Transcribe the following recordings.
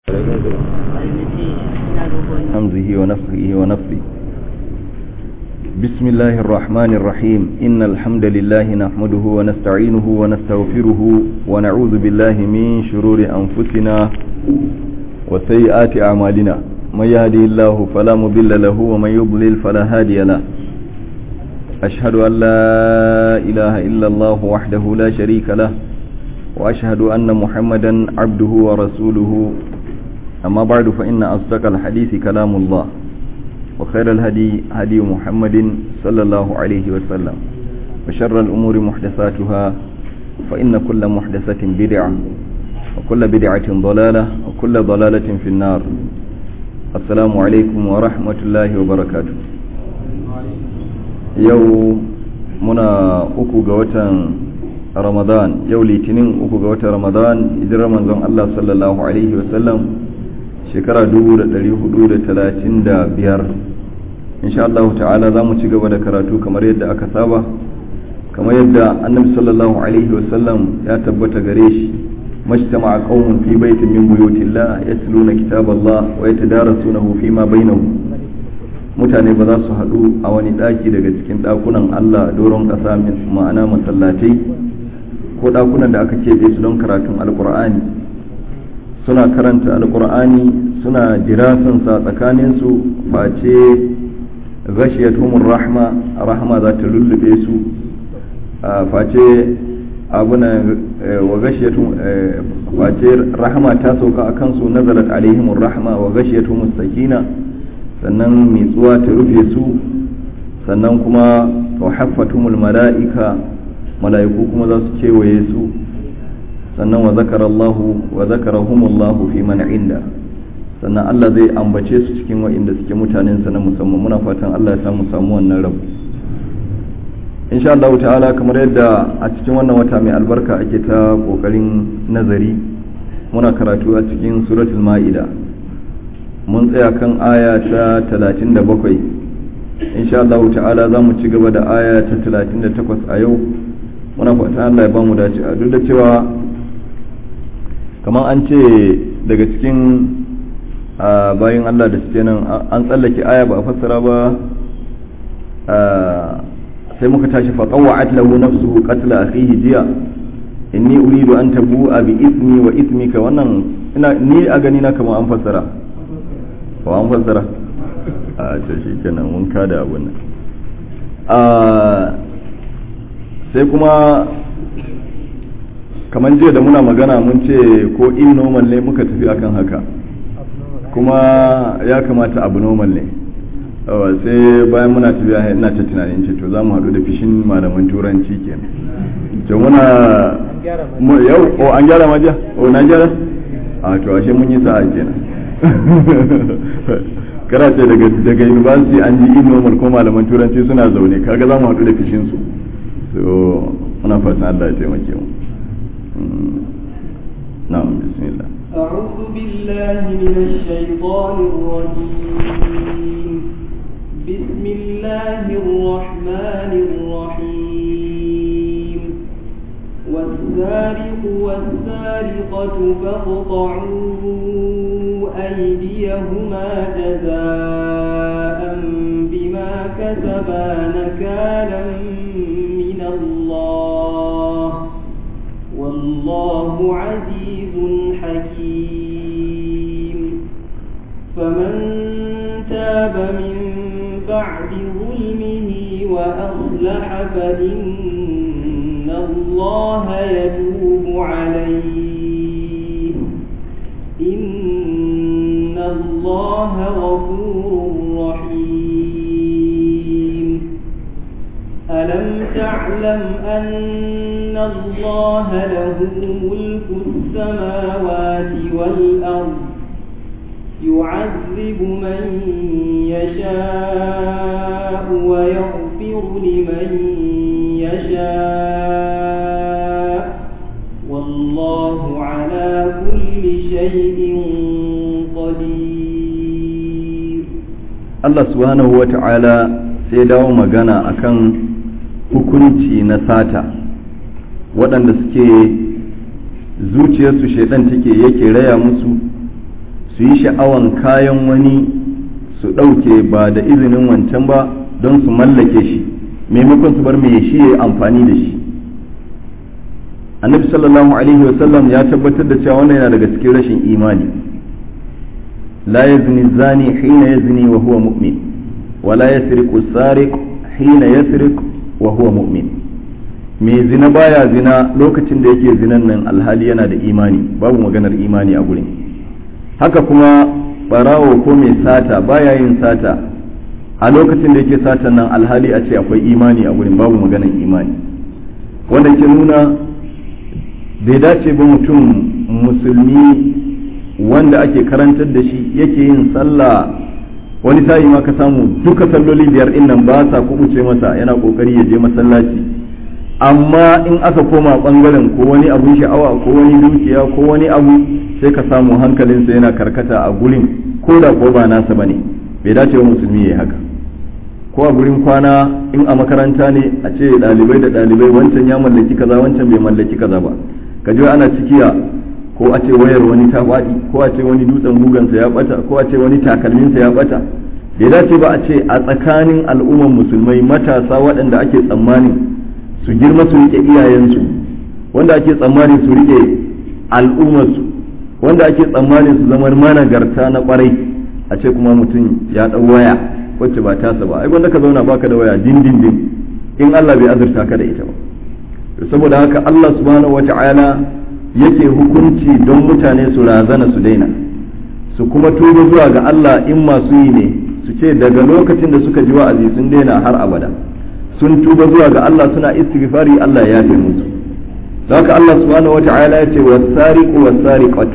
همزه ونفخه ونفثه بسم الله الرحمن الرحيم إن الحمد لله نحمده ونستعينه ونستغفره ونعوذ بالله من شرور أنفسنا وسيئات أعمالنا من يهدي الله فلا مضل له ومن يضلل فلا هادي له أشهد أن لا إله إلا الله وحده لا شريك له وأشهد أن محمدا عبده ورسوله أما بعد فإن أصدق الحديث كلام الله وخير الهدي هدي محمد صلى الله عليه وسلم وشر الأمور محدثاتها فإن كل محدثة بدعة وكل بدعة ضلالة وكل ضلالة في النار السلام عليكم ورحمة الله وبركاته yau muna uku ga watan ramadan yau litinin uku ga watan ramadan hijirar manzon Allah sallallahu alaihi wasallam shekara 435 insha Allah ta'ala za mu ci gaba da karatu kamar yadda aka saba kamar yadda annabi sallallahu alaihi wasallam ya tabbata gare shi majtama'a qaumun fi baitin min buyutillah yatluna kitaballah wa yatadarasunahu fima bainahum mutane ba za su haɗu a wani ɗaki daga cikin ɗakunan Allah doron ƙasa ma'ana masallatai ko ɗakunan da aka keɓe su don karatun alƙur'ani suna karanta alƙur'ani suna jirasansa tsakaninsu face ghashiyatuhumur rahma rahma za ta lullube su face abuna wa ghashiyatuhum face rahma ta sauka akan su nazalat alaihimur rahma wa ghashiyatuhumus sakina sannan mitsuwa ta rufe su sannan kuma wa haffatumul mala'ika mala'iku kuma za su kewaye su sannan wa zakarallahu wa zakarahumullahu fi man inda sannan Allah zai ambace su cikin wa'inda suke mutanen sa na musamman muna fatan Allah ya samu samu wannan rabu insha Allah ta'ala kamar yadda a cikin wannan wata mai albarka ake ta kokarin nazari muna karatu a cikin suratul ma'ida mun tsaya kan aya ta 37 insha Allah ta'ala za mu ci gaba da aya ta 38 a yau muna fatan Allah ya ba mu dace a duk da cewa kamar an ce daga cikin bayan Allah da suke nan an tsallake aya ba a fassara ba sai muka tashi fa qawwa'at lahu nafsuhu qatla akhihi jiya inni uridu an tabu'a bi ismi wa ismika wannan ina ni a gani na kamar an fassara ba an fassara a ce shi kenan mun kada abun nan sai kuma kamar jiya da muna magana mun ce ko in normal ne muka tafi akan haka kuma ya kamata abu normal ne sai bayan muna tafiya ina ta tunanin ce to za mu haɗu da fishin malaman turanci kenan to muna yau o an gyara majiya o na gyara a to ashe mun yi sa'a kenan kara ce daga daga university an ji in normal ko malaman turanci suna zaune kaga za mu haɗu da fishin su so muna fatan Allah ya taimake mu na'am bismillah أعوذ بالله من الشيطان الرجيم بسم الله الرحمن الرحيم والسارق والسارقة فاقطعوا أيديهما جزاء بما كسبا نكالا من الله والله عزيز حكيم فمن تاب من بعد ظلمه وأصلح فإن الله يتوب عليه إن الله غفور رحيم ألم تعلم أن الله له ملك السماوات والأرض يعذب من يشاء ويغفر لمن يشاء والله على كل شيء قدير Allah subhanahu wa ta'ala sai dawo magana akan hukunci na sata waɗanda suke zuciyarsu shaidan take yake raya musu su yi sha'awan kayan wani su ɗauke ba da izinin wancan ba don su mallake shi maimakon su bar mai shi ya amfani da shi annabi sallallahu alaihi wasallam ya tabbatar da cewa wannan yana daga cikin rashin imani la yazni zani hina yazni wa huwa mu'min wa la yasriqu sariq hina yasriq wa huwa mu'min mai zina baya zina lokacin da yake zinan nan alhali yana da imani babu maganar imani a gurin haka kuma barawo ko mai sata baya yin sata a lokacin da yake satan nan alhali a ce akwai imani a gurin babu maganar imani wanda ke nuna bai dace ba mutum musulmi wanda ake karantar da shi yake yin sallah wani sa'i ma ka samu duka salloli biyar din nan ba sa kubuce masa yana kokari ya je masallaci amma in aka koma bangaren ko wani abun sha'awa ko wani dukiya ko wani abu sai ka samu hankalinsa yana karkata a gurin ko da ko ba nasa bane bai dace wa musulmi ya haka ko a gurin kwana in a makaranta ne a ce dalibai da dalibai wancan ya mallaki kaza wancan bai mallaki kaza ba ka ji ana cikiya ko a ce wayar wani ta faɗi ko a ce wani dutsen gugansa ya bata ko a ce wani takalminsa ya bata bai dace ba a ce a tsakanin al'umman musulmai matasa waɗanda ake tsammanin su girma su rike iyayensu wanda ake tsammanin su rike al'ummarsu wanda ake tsammanin su zama managarta na kwarai a ce kuma mutum ya ɗau waya wacce ba tasa ba ai wanda ka zauna baka da waya dindindin in Allah bai azurta ka da ita ba saboda haka Allah subhanahu wata'ala yake hukunci don mutane su razana su daina su kuma tuba zuwa ga Allah in masu yi ne su ce daga lokacin da suka ji wa'azi sun daina har abada sun tuba zuwa ga Allah suna istighfari Allah ya yafe musu haka Allah subhanahu wata'ala ya ce wasariqu wasariqatu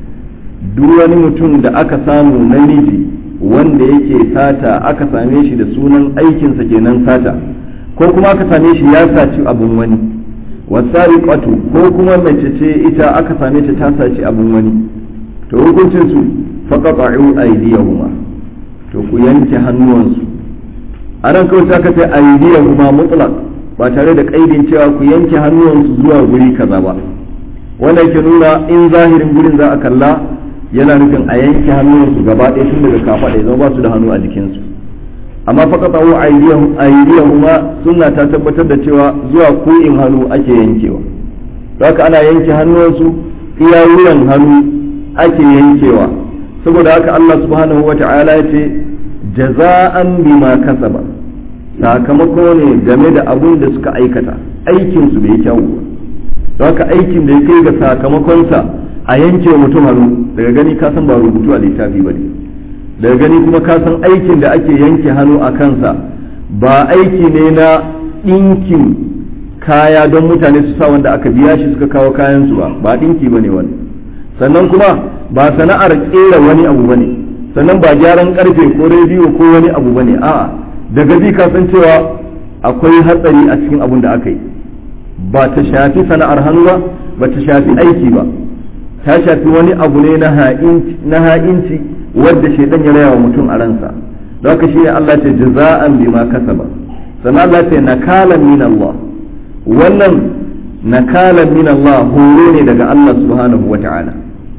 duk wani mutum da aka samu namiji wanda yake sata aka same shi da sunan aikinsa kenan sata ko kuma aka same shi ya saci abun wani wasariqatu ko kuma mace ce ita aka same ta ta saci abun wani to hukuncin su faqata'u aydiyahuma to ku yanke hannuwansu anan kawai ta kace aydiyahuma mutlaq ba tare da kaidin cewa ku yanke hannuwansu zuwa guri kaza ba wanda yake nuna in zahirin gurin za a kalla yana nufin a yanke hannuwansu gaba ɗaya tun daga kafaɗa zama ba su da hannu a jikinsu amma faqata'u aydiyahuma sunna ta tabbatar da cewa zuwa ko'in hannu ake yankewa haka ana yanke hannuwansu iya wuyan hannu ake yankewa saboda haka Allah subhanahu wata'ala ya ce jaza'an bima kasaba sakamako ne game da abun da suka aikata aikin su bai kyau ba haka aikin da ya kai ga sakamakonsa a yanke mutum hannu daga gani ka san ba rubutu a littafi ba ne daga gani kuma ka san aikin da ake yanke hannu a kansa ba aiki ne na ɗinkin kaya don mutane su sa wanda aka biya shi suka kawo kayansu ba ba ɗinki ba ne wani sannan kuma ba sana'ar ƙera wani abu ba ne sannan ba gyaran ƙarfe ko rediyo ko wani abu ba ne a'a daga bi ka san cewa akwai hatsari a cikin abun da aka yi ba ta shafi sana'ar hannu ba ba ta shafi aiki ba ta shafi wani abu ne na ha'inci wadda shaidan ya raya wa mutum a ransa don haka shi ne Allah ce jaza'an bima kasaba sannan Allah ce nakalan min Allah wannan nakalan min Allah horo ne daga Allah subhanahu wa ta'ala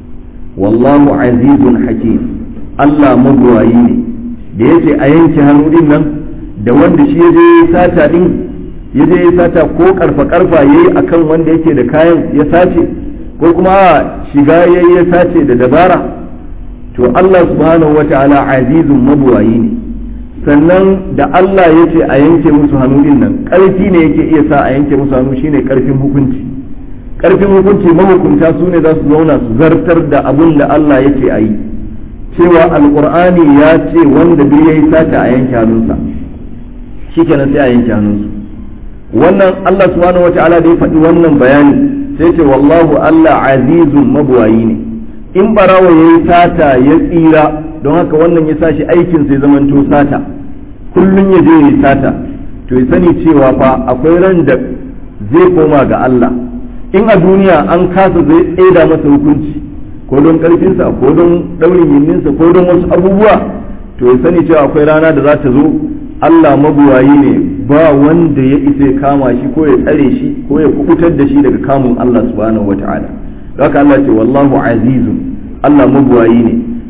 wallahu azizun hakim Allah magwayi ne da yace a yanke hannu din nan da wanda shi ya je sata din ya je ya sata ko karfa karfa yayi akan wanda yake da kayan ya sace ko kuma shiga yayi ya sace da dabara to Allah subhanahu wa ta'ala azizun mabuwayi ne sannan da Allah ya ce a yanke musu hannu din nan ƙarfi ne yake iya sa a yanke musu hannu shine ƙarfin hukunci ƙarfin hukunci mahukunta su ne za su zauna su zartar da abin da Allah ya ce a yi cewa alƙur'ani ya ce wanda duk ya yi sata a yanke hannunsa shikenan sai a yanke hannunsu wannan Allah subhanahu wa ta'ala da ya faɗi wannan bayani sai ce wallahu Allah azizun mabuwayi ne in barawa ya yi sata ya tsira don haka wannan ya sa shi aikin sai zamanto sata kullum ya je ya yi sata to ya sani cewa fa akwai ran da zai koma ga Allah in a duniya an kasa zai tsaida masa hukunci ko don karfinsa ko don daurin yinninsa ko don wasu abubuwa to ya sani cewa akwai rana da za ta zo Allah mabuwayi ne ba wanda ya isa kama shi ko ya tsare shi ko ya kubutar da shi daga kamun Allah subhanahu wataala haka Allah ce wallahu azizun Allah mabuwayi ne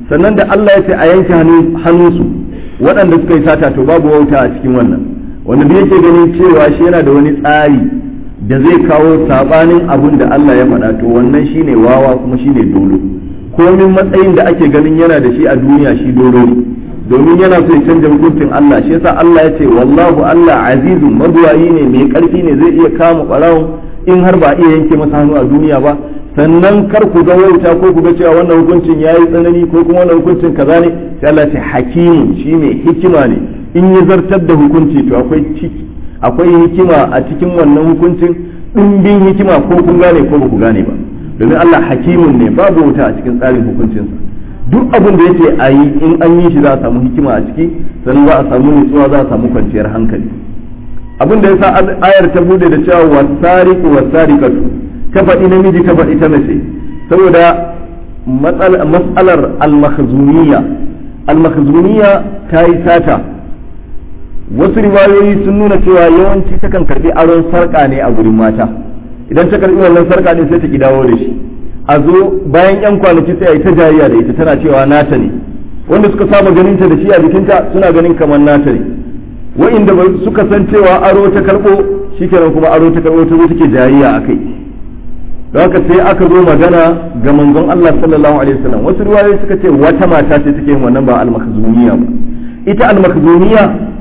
sannan da Allah ya ce a yanke hannunsu waɗanda suka yi sata to babu wauta a cikin wannan wanda da yake ganin cewa shi yana da wani tsari da zai kawo sabanin abun da Allah ya faɗa to wannan shine wawa kuma shine dolo komin matsayin da ake ganin yana da shi a duniya shi dolo ne domin yana so ya canja hukuncin Allah shi yasa Allah ya ce wallahu Allah azizun mabuwayi ne mai karfi ne zai iya kama ɓarawon in har ba iya yanke masa hannu a duniya ba sannan kar ku ga wauta ko ku ga cewa wannan hukuncin yayi tsanani ko kuma wannan hukuncin kaza ne sai Allah ce hakimu shine hikima ne in ya zartar da hukunci to akwai ciki akwai hikima a cikin wannan hukuncin dimbin hikima ko kun gane ko ba ku gane ba domin Allah hakimun ne babu wuta a cikin tsarin hukuncinsa duk abin da yake a yi in an yi shi za a samu hikima a ciki sannan za a samu nutsuwa za a samu kwanciyar hankali abin da yasa ayar ta bude da cewa wasariqu wasariqatu ta faɗi namiji ta faɗi ta mace saboda matsalar al-makhzumiyya al-makhzumiyya ta yi sata wasu riwayoyi sun nuna cewa yawanci takan karbi aron sarka ne a gurin mata idan ta karbi wannan sarka ne sai ta ki dawo da shi a zo bayan yan kwanaki sai a yi ta jariya da ita tana cewa nata ne wanda suka saba ganin ta da shi a jikinta suna ganin kamar nata ne wa'inda suka san cewa aro ta karbo shikenan kuma aro ta karbo ta zo take jariya a kai don haka sai aka zo magana ga manzon Allah sallallahu alaihi wasallam wasu riwayoyi suka ce wata mata ce take yin wannan ba al-makhzumiyya ba ita al-makhzumiyya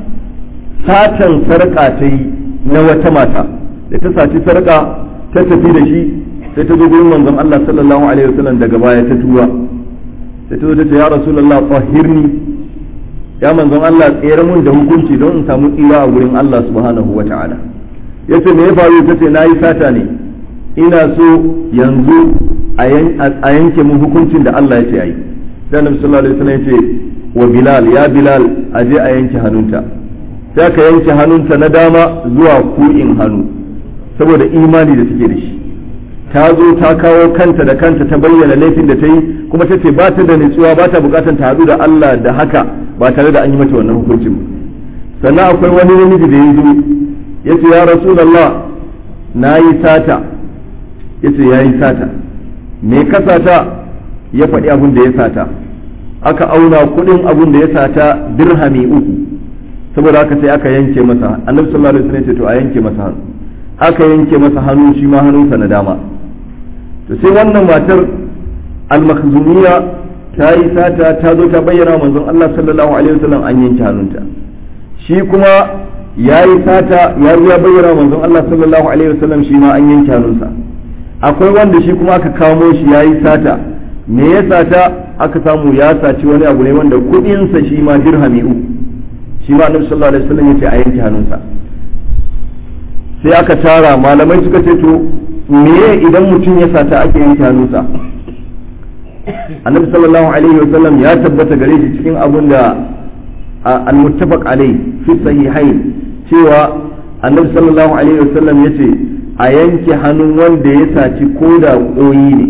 satan sarka ta yi na wata mata da ta saci sarka ta tafi da shi sai ta zo gurin manzon Allah sallallahu alaihi wasallam daga baya ta tuba sai ta zo ta ce ya rasulullah tahirni ya manzon Allah tsere mun da hukunci don in samu tsira a gurin Allah subhanahu wataala yace me ya faru ta ce nayi sata ne ina so yanzu a yanke mu hukuncin da Allah ya ce ayi sai Annabi sallallahu alaihi wasallam ya ce wa Bilal ya Bilal aje a yanke hannunta sai aka yanke hannunta na dama zuwa ku'in hannu saboda imani da take da shi ta zo ta kawo kanta da kanta ta bayyana laifin da ta yi kuma ta ce ba ta da nutsuwa ba ta bukatan ta haɗu da Allah da haka ba tare da an yi mata wannan hukuncin ba sannan akwai wani namiji da ya zo ya ce ya rasulallah na yi sata ya ce ya yi sata me ka sata ya faɗi abin da ya sata aka auna kuɗin abin da ya sata dirhami uku saboda haka sai aka yanke masa annabi sallallahu alaihi wasallam ya ce to a yanke masa hannu aka yanke masa hannu shi ma hannunsa na dama to sai wannan matar al-makhzumiyya ta yi sata ta zo ta bayyana manzon Allah sallallahu alaihi wasallam an yanke hannunta shi kuma ya yi sata ya zo ya bayyana manzon Allah sallallahu alaihi wasallam shi ma an yanke hannunsa akwai wanda shi kuma aka kamo shi ya yi sata me ya sata aka samu ya saci wani abu ne wanda kudinsa shi ma dirhami uku shi ma annabi sallallahu alaihi wasallam yace a yanke hannunsa sai aka tara malamai suka ce to me idan mutum ya sata ake yanke hannunsa annabi sallallahu alaihi wasallam ya tabbata gare shi cikin abun da al-muttafaq alai fi sahihain cewa annabi sallallahu alaihi wasallam yace a yanke hannun wanda ya saci ko da koyi ne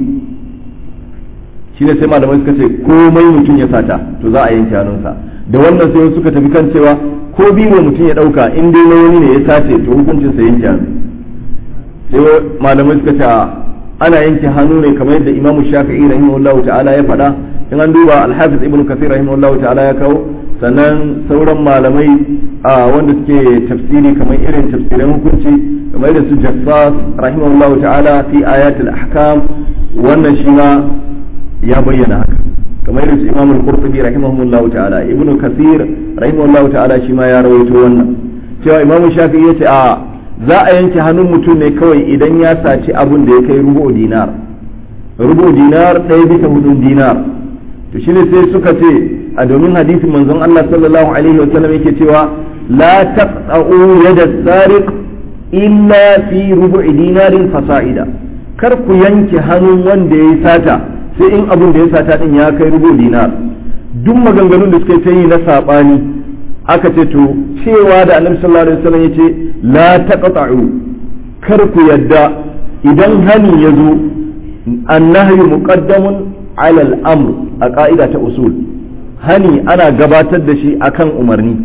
shine sai malamai suka ce komai mutum ya sata to za a yanke hannunsa da wannan sai suka tafi kan cewa ko biyu mutum ya dauka in dai na wani ne ya sace to hukuncin sa yanke hannu sai malamai suka ce ana yanke hannu ne kamar yadda imamu shafi'i rahimahullahu ta'ala ya faɗa in an duba alhafiz ibnu kasir rahimahullahu ta'ala ya kawo sannan sauran malamai a wanda suke tafsiri kamar irin tafsirin hukunci kamar da su jassas rahimahullahu ta'ala fi ayatul ahkam wannan shi ma ya bayyana haka kamar irin su imamul qurtubi rahimahullahu ta'ala ibnu kasir rahimahullahu ta'ala shi ma ya rawaito wannan cewa imamu shafi'i yace a za a yanke hannun mutum ne kawai idan ya saci abun da ya kai rubu dinar rubu dinar ɗaya bisa hudun dinar to shine sai suka ce a domin hadisin manzon Allah sallallahu alaihi wa sallam yake cewa la taqta'u yada sariq illa fi rubu'i dinarin fasa'ida kar ku yanke hannun wanda ya sata sai in abun da ya sata din ya kai rubu dinar duk maganganun da suka yi na sabani aka ce to cewa da annabi sallallahu alaihi wasallam yace la taqta'u kar ku yadda idan hani ya zo annahyu muqaddamun ala al-amr a ka'ida ta usul hani ana gabatar da shi akan umarni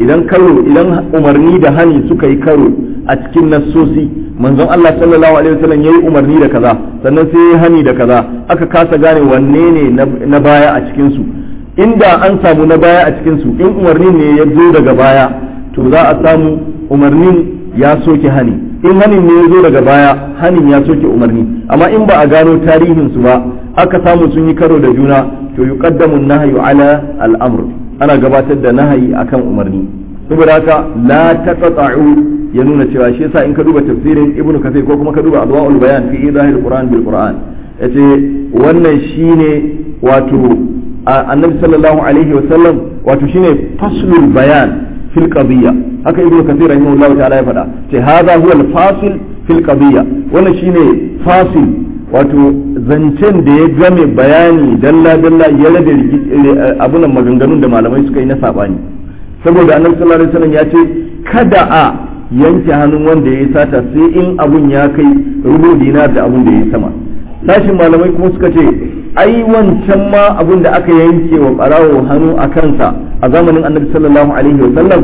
idan karo idan umarni da hani suka yi karo a cikin nassosi manzon Allah sallallahu alaihi wasallam yayi umarni da kaza sannan sai yayi hani da kaza aka kasa gane wanne ne na baya a cikin su inda an samu na baya a cikin su in umarni ne ya zo daga baya to za a samu umarnin ya soke hani in hanin ne ya zo daga baya hanin ya soke umarni amma in ba a gano tarihin su ba aka samu sun yi karo da juna to yuqaddamu an-nahyu ala al-amr ana gabatar da nahayi akan umarni saboda haka la taqta'u ya nuna cewa shi yasa in ka duba tafsirin ibnu kathir ko kuma ka duba adwaul bayan fi idahil qur'an bil qur'an yace wannan shine wato annabi sallallahu alaihi wa sallam wato shine faslul bayan fil qadiyya haka ibnu kathir rahimahullahu ta'ala ya faɗa ce hadha huwa al fasil fil qadiyya wannan shine fasil wato zancen da ya game bayani dalla dalla ya rage abunan maganganun da malamai suka yi na sabani saboda annabi sallallahu alaihi wasallam ya ce kada a yanke hannun wanda ya yi sata sai in abun ya kai rubu dinar da abun da ya yi sama sashin malamai kuma suka ce ai wancan ma abun da aka yanke wa barawo hannu a kansa a zamanin annabi sallallahu alaihi wasallam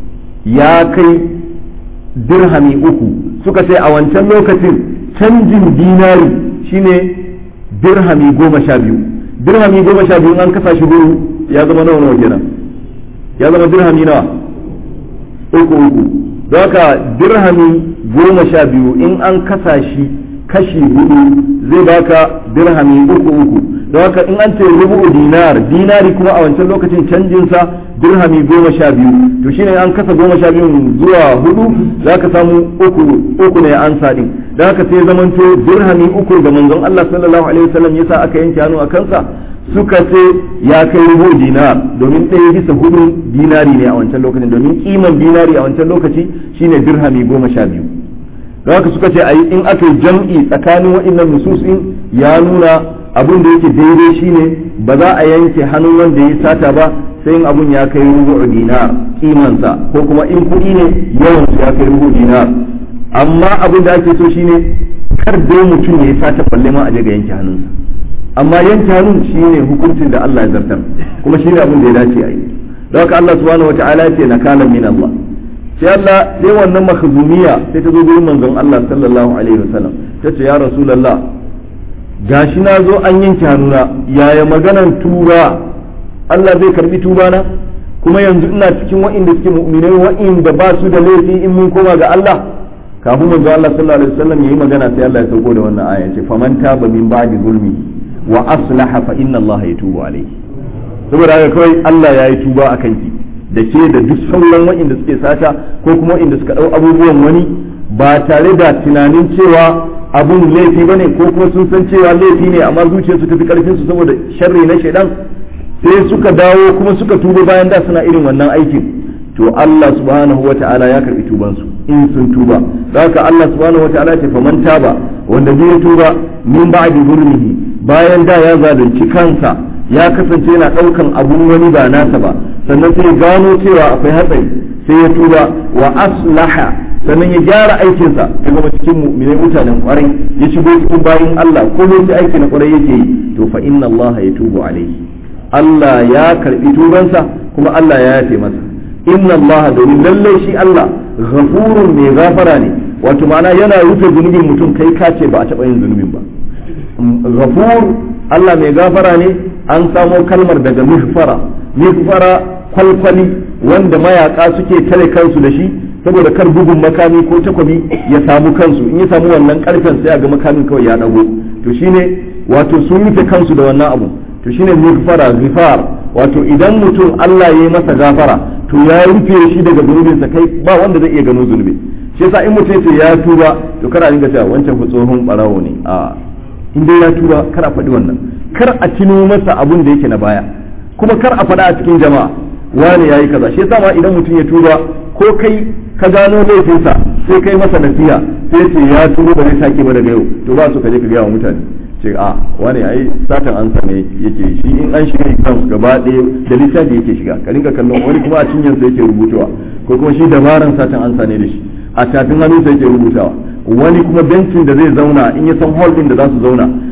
ya kai dirhami uku suka ce a wancan lokacin canjin dinari shine dirhami goma sha biyu dirhami goma sha biyu an kasa shi guru ya zama nawa nawa kenan ya zama dirhami nawa uku uku don haka dirhami goma sha biyu in an kasa shi kashi hudu zai baka dirhami uku uku don haka in an ce rubu dinar dinari kuma a wancan lokacin canjinsa dirhami goma sha biyu to shine an kasa goma sha biyu zuwa hudu za ka samu uku uku ne an sadin don haka sai zamanto dirhami uku ga manzon Allah sallallahu alaihi wasallam yasa aka yanke hannu a kansa suka ce ya kai rubu dinar domin ɗaya bisa hudu dinari ne a wancan lokacin domin kiman dinari a wancan lokaci shine dirhami goma sha biyu don haka suka ce ayi in aka yi jam'i tsakanin waɗannan nususin ya nuna abin da yake daidai shine ba za a yanke hannun wanda ya sata ba sai in abun ya kai rubu dinar kimansa ko kuma in kuɗi ne yawan su ya kai rubu dinar amma abin da ake so shine kar dai mutum ya sata balle ma a je ga yanke hannunsa amma yanke hannun shine hukuncin da Allah ya zartar kuma shine abin da ya dace a yi don haka Allah subhanahu wataala ya ce nakalan min Allah sai Allah sai wannan makhzumiya sai ta zo gurin manzon Allah sallallahu alaihi wasallam ta ce ya rasulullah gashi na zo an yanke hannuna yaya maganan tuba Allah zai karbi tuba na kuma yanzu ina cikin wa'inda suke mu'minai wa'inda ba su da laifi in mun koma ga Allah kafin manzo Allah sallallahu alaihi wasallam yayi magana sai Allah ya sauko da wannan aya ce faman taba min ba'di zulmi wa aslaha fa inna Allah yatubu alaihi saboda haka kawai Allah ya yi tuba akan ki da ke da duk sauran wa'inda suke sata ko kuma wa'inda suka dau abubuwan wani ba tare da tunanin cewa abun laifi bane ko kuma sun san cewa laifi ne amma zuciyarsu ta fi karfin su saboda sharri na shaidan sai suka dawo kuma suka tuba bayan da suna irin wannan aikin to Allah subhanahu wata'ala ya karbi tuban su in sun tuba haka Allah subhanahu wata'ala ce faman taba wanda zai tuba min ba'di zulmihi bayan da ya zalunci kansa ya kasance yana daukan abun wani ba nasa ba sannan sai gano cewa akwai hatsari sai ya tuba wa aslaha sannan ya gyara aikinsa ya zama cikin mu'minai mutanen kwarai ya shigo cikin bayin Allah ko sai aiki na kwarai yake yi to fa inna Allah ya tubu alaihi Allah ya karbi tubansa kuma Allah ya yafe masa inna Allah domin lallai shi Allah ghafurun mai gafara ne wato ma'ana yana rufe zunubin mutum kai ka ce ba a taɓa yin zunubin ba ghafur Allah mai gafara ne an samo kalmar daga mihfara mihfara kwalkwali wanda mayaka suke tare kansu da shi saboda kar bugun makami ko takwabi ya samu kansu in ya samu wannan karfen sai a ga makamin kawai ya dago to shine wato sun rufe kansu da wannan abu to shine migfara zifar wato idan mutum Allah ya yi masa gafara to ya rufe shi daga zunubinsa kai ba wanda zai iya gano zunubi shi yasa in mutum yace ya tuba to kar a dinga cewa wancan fa tsohon barawo ne a in dai ya tuba kar a faɗi wannan kar a tuno masa abun da yake na baya kuma kar a faɗa a cikin jama'a wani yayi kaza shi yasa ma idan mutum ya tuba ko kai ka gano laifinsa sai kai masa nasiha sai ce ya tuba ba zai sake ba daga yau to ba su ka je ka gaya wa mutane ce a wani ai satan an same yake shi in an shiga exams gaba ɗaya da littafi yake shiga ka rinka kallon wani kuma a cinyarsa yake rubutawa ko kuma shi dabaran satan an sane da shi a tafin hannunsa yake rubutawa wani kuma bencin da zai zauna in ya san hall din da za su zauna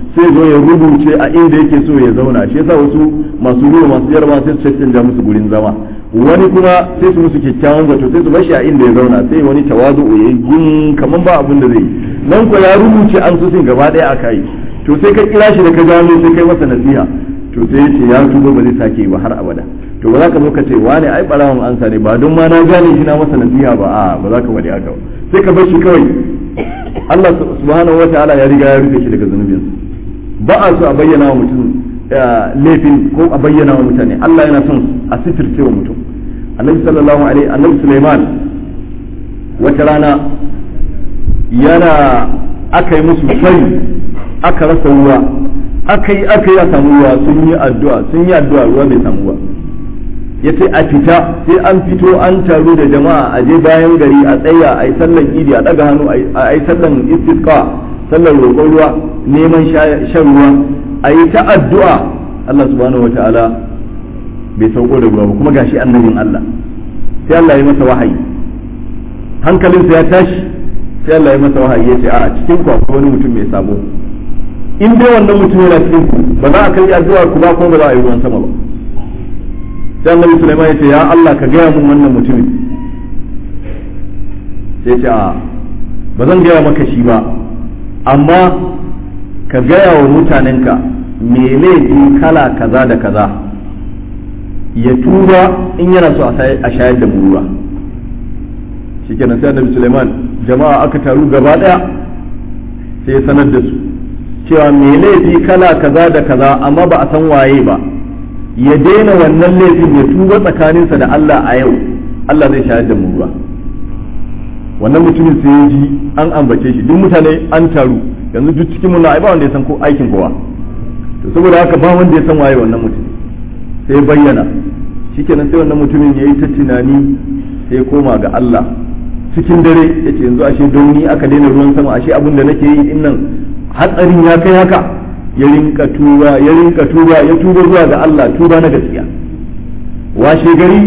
sai zo ya rubuce a inda yake so ya zauna shi yasa wasu masu ruwa masu yarba sai su canja musu gurin zama wani kuma sai su musu kyakkyawan zato sai su bashi a inda ya zauna sai wani tawazu ya yi gun kaman ba abin da zai yi nan ko ya rubuce an susin gaba daya aka yi to sai ka kira shi da ka gano sai kai masa nasiha to sai ya ce ya tuba ba zai sake ba har abada to ba za ka zo ka ce wane ai barawon ansa ne ba don ma na gane shi na masa nasiha ba a ba za ka wadi haka ba sai ka bar shi kawai Allah subhanahu wataala ya riga ya rufe shi daga zunubinsa ba a so a bayyana wa mutum laifin ko a bayyana wa mutane Allah yana son a sitirce wa mutum annabi sallallahu alaihi annabi Sulaiman wata rana yana aka yi musu fari aka rasa ruwa aka yi aka yi a samu ruwa sun yi addu'a sun yi addu'a ruwa bai samu ba ya ce a fita sai an fito an taru da jama'a a je bayan gari a tsaya a yi sallan idi a daga hannu a yi sallan istisqa sallar roƙon ruwa neman shan ruwa a yi ta addu'a Allah subhanahu wa ta'ala bai sauko da ruwa ba kuma gashi annabin Allah sai Allah ya masa wahayi hankalinsa ya tashi sai Allah ya masa wahayi ya ce a cikin ku akwai wani mutum mai sabo in dai wannan mutum yana cikin ku ba za a kai addu'a ku ba kuma ba za a yi ruwan sama ba sai annabi Sulaiman ya ce ya Allah ka gaya mun wannan mutumin sai ce a ba zan gaya maka shi ba amma ka gaya wa mutanenka me laifi kala kaza da kaza ya tuba in yana so a shayar da mu ruwa shikenan sai annabi Sulaiman jama'a aka taru gaba daya sai ya sanar da su cewa me laifi kala kaza da kaza amma ba a san waye ba ya daina wannan laifin ya tuba tsakaninsa da Allah a yau Allah zai shayar da mu ruwa wannan mutumin sai ya ji an ambace shi duk mutane an taru yanzu duk cikin mun ai ba wanda ya san ko aikin kowa to saboda haka ba wanda ya san waye wannan mutum sai bayyana shikenan sai wannan mutumin yayi ta tunani sai koma ga Allah cikin dare yace yanzu ashe don ni aka daina ruwan sama ashe abin da nake yi din nan hatsarin ya kai haka ya rinka tuba ya rinka tuba ya tuba zuwa ga Allah tuba na gaskiya washe gari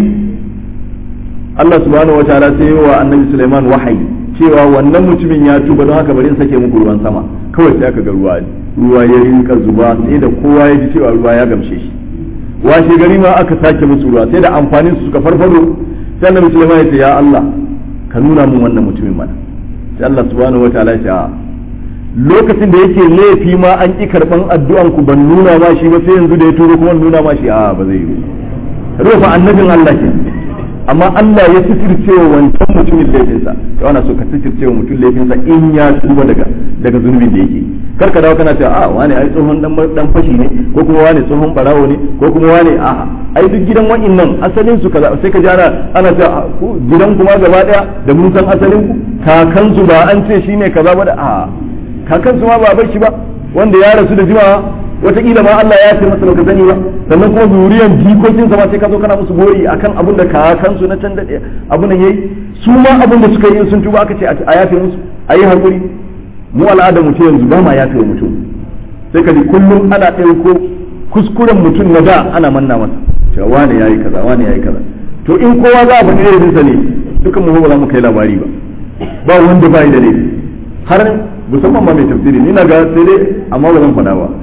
Allah subhanahu wa ta'ala sai wa annabi Sulaiman wahayi cewa wannan mutumin ya tuba don haka bari in sake muku ruwan sama kawai sai aka ga ruwa ruwa ya rinka zuba sai da kowa ya ji cewa ruwa ya gamshe shi washe gari ma aka sake musu ruwa sai da amfanin su suka farfado sai annabi Sulaiman ya ce ya Allah ka nuna mun wannan mutumin mana sai Allah subhanahu wa ta'ala ya ce lokacin da yake laifi ma an ƙi karɓan addu'an ku ban nuna ma shi ba sai yanzu da ya turo kuma nuna ma shi a ba zai yi rufa annabin Allah ke amma Allah ya sitirce wa wancan mutumin laifinsa ya wana so ka sitirce wa mutum laifinsa in ya tuba daga daga zunubin da yake kar ka dawo kana cewa a wani ai tsohon dan dan fashi ne ko kuma wani tsohon barawo ne ko kuma wani a ai duk gidan wa'annan asalin su kaza sai ka ji ana ana cewa gidan kuma gaba daya da mun san asalin ku kakansu ba an ce shine kaza ba da a kakansu ma ba bar shi ba wanda ya rasu da jimawa wataƙila ma Allah ya ce masa baka sani ba sannan kuma zuriyan jikokin sa ma sai ka zo kana musu gori akan abin da kakansu na can da abin da yayi su ma abin da suka yi sun tuba aka ce a yafe musu a yi hakuri mu al'adar mutum yanzu ba ma yafe mutum sai ka ji kullum ana ɗauko kuskuren mutum na da ana manna masa cewa wane yayi kaza wane yayi kaza to in kowa za a faɗi laifinsa ne dukan mu ba za mu kai labari ba ba wanda ba da laifi har musamman ma mai tafsiri ni na ga sai dai amma ba zan faɗa ba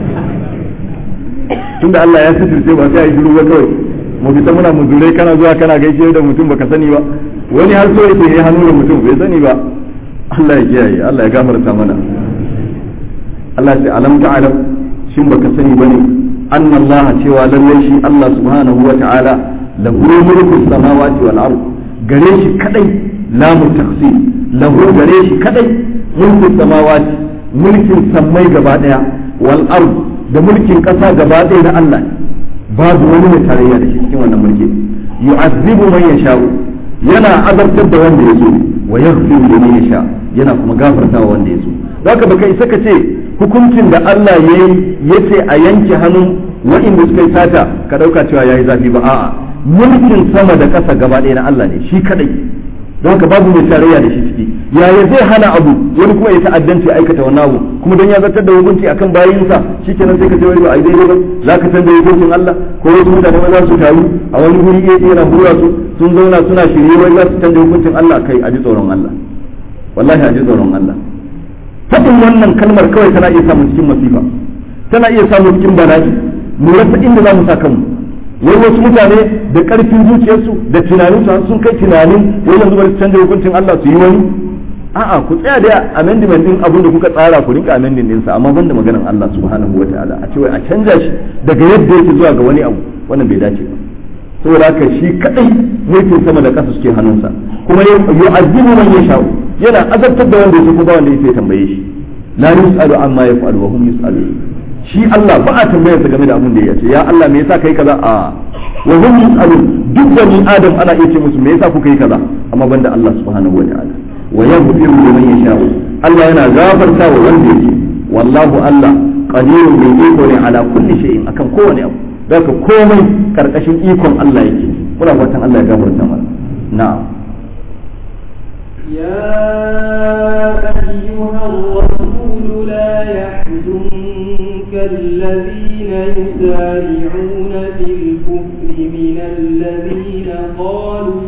tunda Allah ya sitirce ba sai a yi shiru ba kawai mu fita muna muzurai kana zuwa kana gaishe da mutum baka sani ba wani har so yake yi hannu da mutum bai sani ba Allah ya kiyaye Allah ya gafarta mana Allah ya ce alam ta'lam shin baka sani bane anna Allah cewa lallai shi Allah subhanahu wa ta'ala lahu mulku samawati wal ard gare shi kadai la mutakhsi lahu gare shi kadai mulku samawati mulkin sammai gaba daya wal ard da mulkin kasa gaba daya na Allah babu wani mai tarayya da shi cikin wannan mulki yu'azzibu man yasha'u yana azabtar da wanda ya so wa yaghfiru liman yasha yana kuma gafartawa wanda ya so zaka baka isa ka ce hukuncin da Allah ya yi yace a yanke hannun wa'inda suka yi sata ka dauka cewa yayi zafi ba a'a mulkin sama da ƙasa gaba ɗaya na Allah ne shi kadai don haka babu mai tarayya da shi ciki yaya zai hana abu wani kuma ya ta'addanci aikata wannan abu kuma don ya zartar da hukunci akan bayinsa shikenan sai ka ce wai ba a daidai ba za ka canza hukuncin Allah ko wasu mutane ma za su taru a wani guri ɗaya yana hura su sun zauna suna shirye wai za su canza hukuncin Allah kai a ji tsoron Allah wallahi a ji tsoron Allah faɗin wannan kalmar kawai tana iya samu cikin masifa tana iya samu cikin bala'i mu rasa inda za mu sa kanmu wai wasu mutane da ƙarfin zuciyarsu da tunanin su sun kai tunanin wai yanzu bari su canza hukuncin Allah su yi wani a'a ku tsaya da amendment din abin da kuka tsara ku rinka amendment din sa amma banda maganar Allah subhanahu wataala a ce wai a canza shi daga yadda yake zuwa ga wani abu wannan bai dace ba saboda haka shi kadai mulkin sama da ƙasa suke hannunsa kuma yu'azzibu man yasha'u yana azabtar da wanda yake kuma wanda yake tambaye shi la yus'alu amma yaf'alu wa hum yus'alun shi Allah ba a tambayarsa game da abin da ya ce ya Allah me yasa kai kaza a wa hum yus'alun duk bani adam ana iya ce musu me yasa kuka yi kaza amma banda Allah subhanahu wa ta'ala wa yaghfiru liman yasha'u Allah yana gafarta wa wanda yake wallahu Allah qadirun bi iko ne ala kulli shay'in akan kowane abu daga komai karkashin ikon Allah yake muna fatan Allah ya gafarta mana na'am يا أيها الرسول لا يحزنك الذين يسارعون في الكفر من الذين قالوا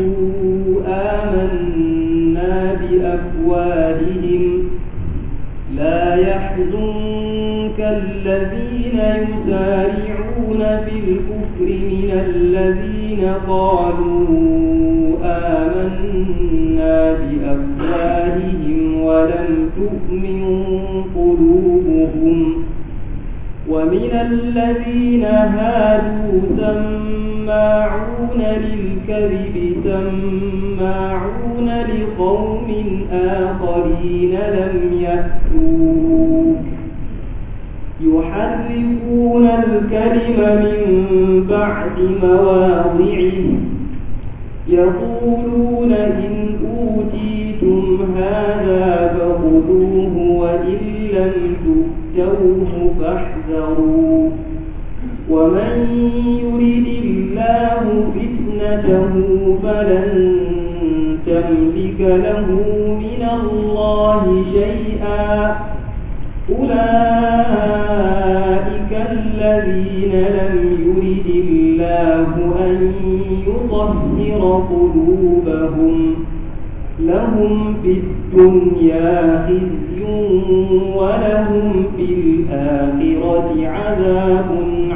آمنا بأفواههم لا يحزنك الذين يسارعون في الكفر من الذين قالوا آمنا بأفواههم ولم تؤمن قلوبهم ومن الذين هادوا سماعون للكذب سماعون لقوم آخرين لم يأتوك يحرفون الكلم من بعد مواضعه يقولون إن أوتيتم هذا فخذوه وإن لم تؤتوه فاحذروا ومن يرد الله فتنته فلن تملك له من الله شيئا أولئك الذين لم يرد الله أن يطهر قلوبهم لهم في الدنيا خزي ولهم في الآخرة عذاب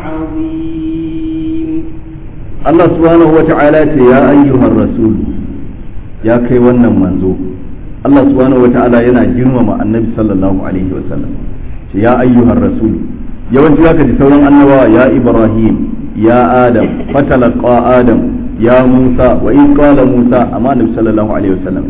عظيم الله سبحانه وتعالى يا أيها الرسول يا كي ونن منزو Allah subhanahu wata'ala yana girmama annabi sallallahu alaihi wasallam ya ayyuhar rasul yawanci zaka ji sauran annabawa ya ibrahim ya adam fatalaqa adam ya musa wa in qala musa amma annabi sallallahu alaihi wasallam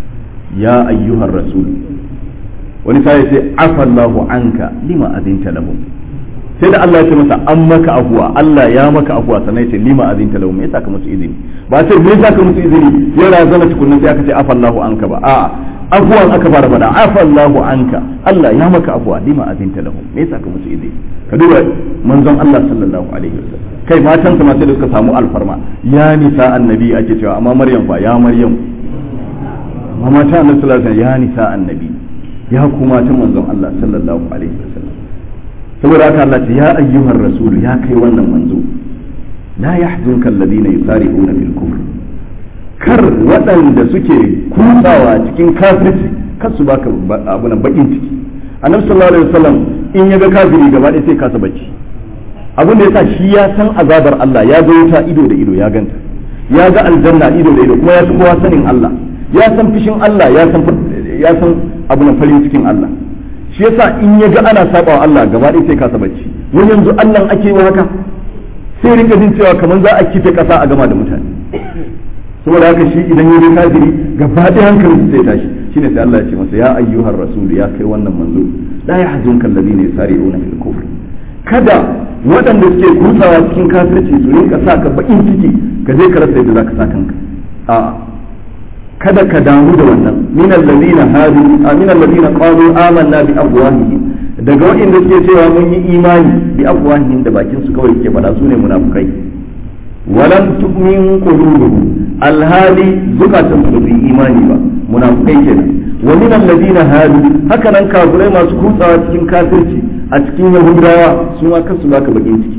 ya ayyuhar rasul wani sai ce afallahu anka lima azinta lahu sai da Allah ya ce masa an maka afuwa Allah ya maka afuwa sannan ya ce lima azinta lahu me yasa ka musu izini ba sai me yasa ka musu izini ya razana tukunna sai aka ce afallahu anka ba a'a afuwan aka fara faɗa afallahu anka Allah ya maka afuwa lima azinta lahu me yasa ka musu izini ka duba manzon Allah sallallahu alaihi wasallam kai matansa ma sai da suka samu alfarma ya nisa annabi ake cewa amma maryam fa ya maryam amma mata annabi sallallahu alaihi wasallam ya nisa annabi ya kuma ta manzon Allah sallallahu alaihi wasallam saboda haka Allah ce ya ayyuhar rasul ya kai wannan manzo la yahzunka alladhina yusari'una fil kufr kar waɗanda suke kutsawa cikin kafirci kar su baka abu nan bakin ciki annabi sallallahu alaihi wasallam in ya ga kafiri gaba ɗaya sai kasa bacci abin da yasa shi ya san azabar Allah ya ga wuta ido da ido ya ganta ya ga aljanna ido da ido kuma ya san kowa sanin Allah ya san fishin Allah ya san ya san abu nan farin cikin Allah shi yasa in ya ga ana saba wa Allah gaba ɗaya sai kasa bacci wani yanzu Allah ake yi haka sai rika jin cewa kamar za a kife ƙasa a gama da mutane saboda haka shi idan ya ga kafiri gaba ɗaya hankalin sai tashi shine sai Allah ya ce masa ya ayyuhar rasul ya kai wannan manzo la yahzunka alladhina yusari'una fil kufr kada waɗanda suke kutsawa cikin kafirci su rinka sa ka bakin ciki ka je ka rasa yadda zaka sa kanka a kada ka damu da wannan min alladhina hadu min alladhina qalu amanna bi afwahihim daga waɗanda suke cewa mun yi imani bi afwahihim da bakin su kawai ke faɗa su ne munafukai walam tu'min qulubuhum alhali zukatan su bai imani ba munafukai kenan wa min alladhina hadu haka nan kafirai masu kutsawa cikin kafirci a cikin yahudawa su ma kasu baka bakin ciki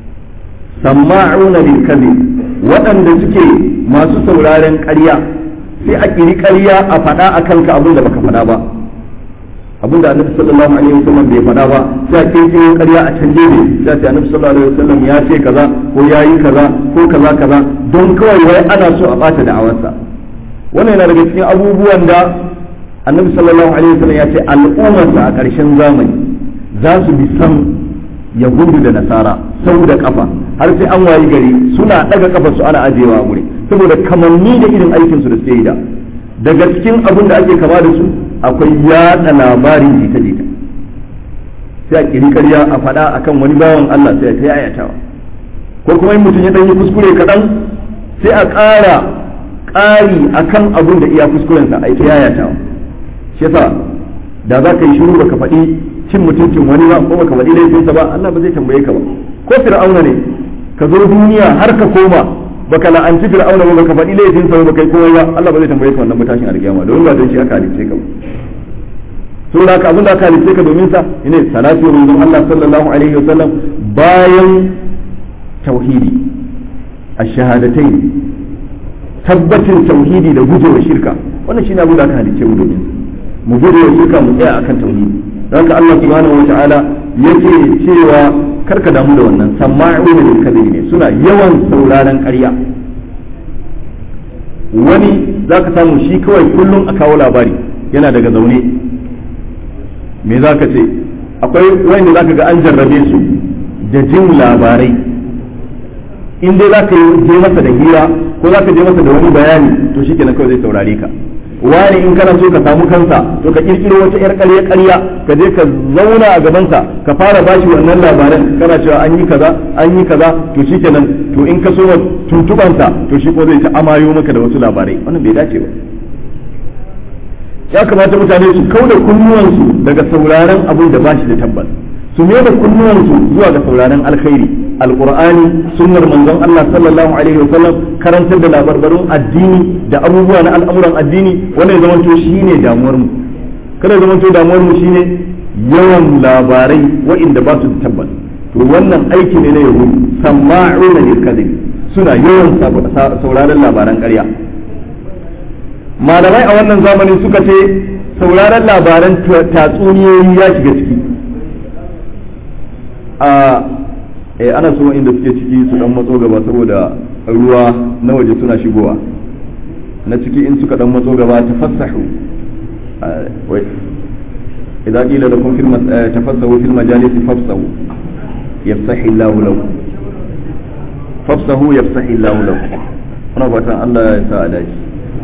sama'una lil kadhib waɗanda suke masu sauraren ƙarya sai a kiri ƙarya a faɗa a kanka abin da baka faɗa ba abin da annabi sallallahu alaihi wasallam bai faɗa ba sai a kirkiro ƙarya a canje ne sai a ce annabi sallallahu alaihi wasallam ya ce kaza ko ya yi kaza ko kaza kaza don kawai wai ana so a bata da'awarsa wannan yana daga cikin abubuwan da annabi sallallahu alaihi wasallam ya ce al'ummarsa a ƙarshen zamani za su bi san yahudu da nasara sau da kafa har sai an wayi gari suna daga kafa su ana ajewa guri saboda kamanni da irin aikin su da suke yi da daga cikin abin da ake kama da su akwai yada labarin jita jita sai a kiri karya a faɗa akan wani bawan Allah sai a ta yayatawa ko kuma in mutum ya ɗan yi kuskure kaɗan sai a ƙara ƙari akan abin da iya kuskurensa a ta yayatawa shi yasa da za ka yi shiru baka faɗi cin mutuncin wani ba ko baka faɗi laifinsa ba Allah ba zai tambaye ka ba ko fir'auna ne ka zo duniya har ka koma baka la'anci fir'auna ba baka faɗi laifinsa ba baka yi komai ba Allah ba zai tambaye ka wannan mutashin alƙiyama don ba don shi aka halice ka ba so da abin da aka halice ka domin sa ne salatu wa manzon Allah sallallahu alaihi wa sallam bayan tauhidi ash-shahadatain tabbatin tauhidi da gujewa shirka wannan shine abin da aka halice mu domin mu gujewa shirka mu tsaya akan tauhidi haka Allah subhanahu wa ta'ala yake cewa karka damu da wannan sama'una lil kadhibi ne suna yawan sauraron ƙarya wani zaka samu shi kawai kullum a kawo labari yana daga zaune me zaka ce akwai wanda zaka ga an jarrabe su da jin labarai in dai zaka je masa da hira ko zaka je masa da wani bayani to shikenan kawai zai saurare ka wani in kana so ka samu kansa to ka kirkiro wata yar ƙarya ƙarya ka je ka zauna a gabansa ka fara bashi wannan labaran kana cewa an yi kaza an yi kaza to shikenan to in ka so tuntubansa to shi ko zai ta amayo maka da wasu labarai wannan bai dace ba ya kamata mutane su kauda kunnuwansu daga sauraron abin da bashi da tabbas su mai da kunnuwansu zuwa ga sauraron alkhairi alqur'ani sunnar manzon Allah sallallahu alaihi wasallam karantar da labarbarun addini da abubuwa na al'amuran addini wannan ya zamanto shine damuwar mu kada ya zamanto damuwar mu shine yawan labarai wa'inda ba su da tabbas to wannan aiki ne na yahudu sama'una lil kadhib suna yawan sauraron labaran ƙarya malamai a wannan zamanin suka ce sauraron labaran tatsuniyoyi ya shiga ciki a eh ana so inda suke ciki su dan matso gaba saboda ruwa na waje suna shigowa na ciki in suka dan matso gaba tafassahu wai idan qila lakum fil tafassahu fil majalis fafsahu yafsahu Allah lakum fafsahu yafsahu Allah lakum ana fatan Allah ya sa a dace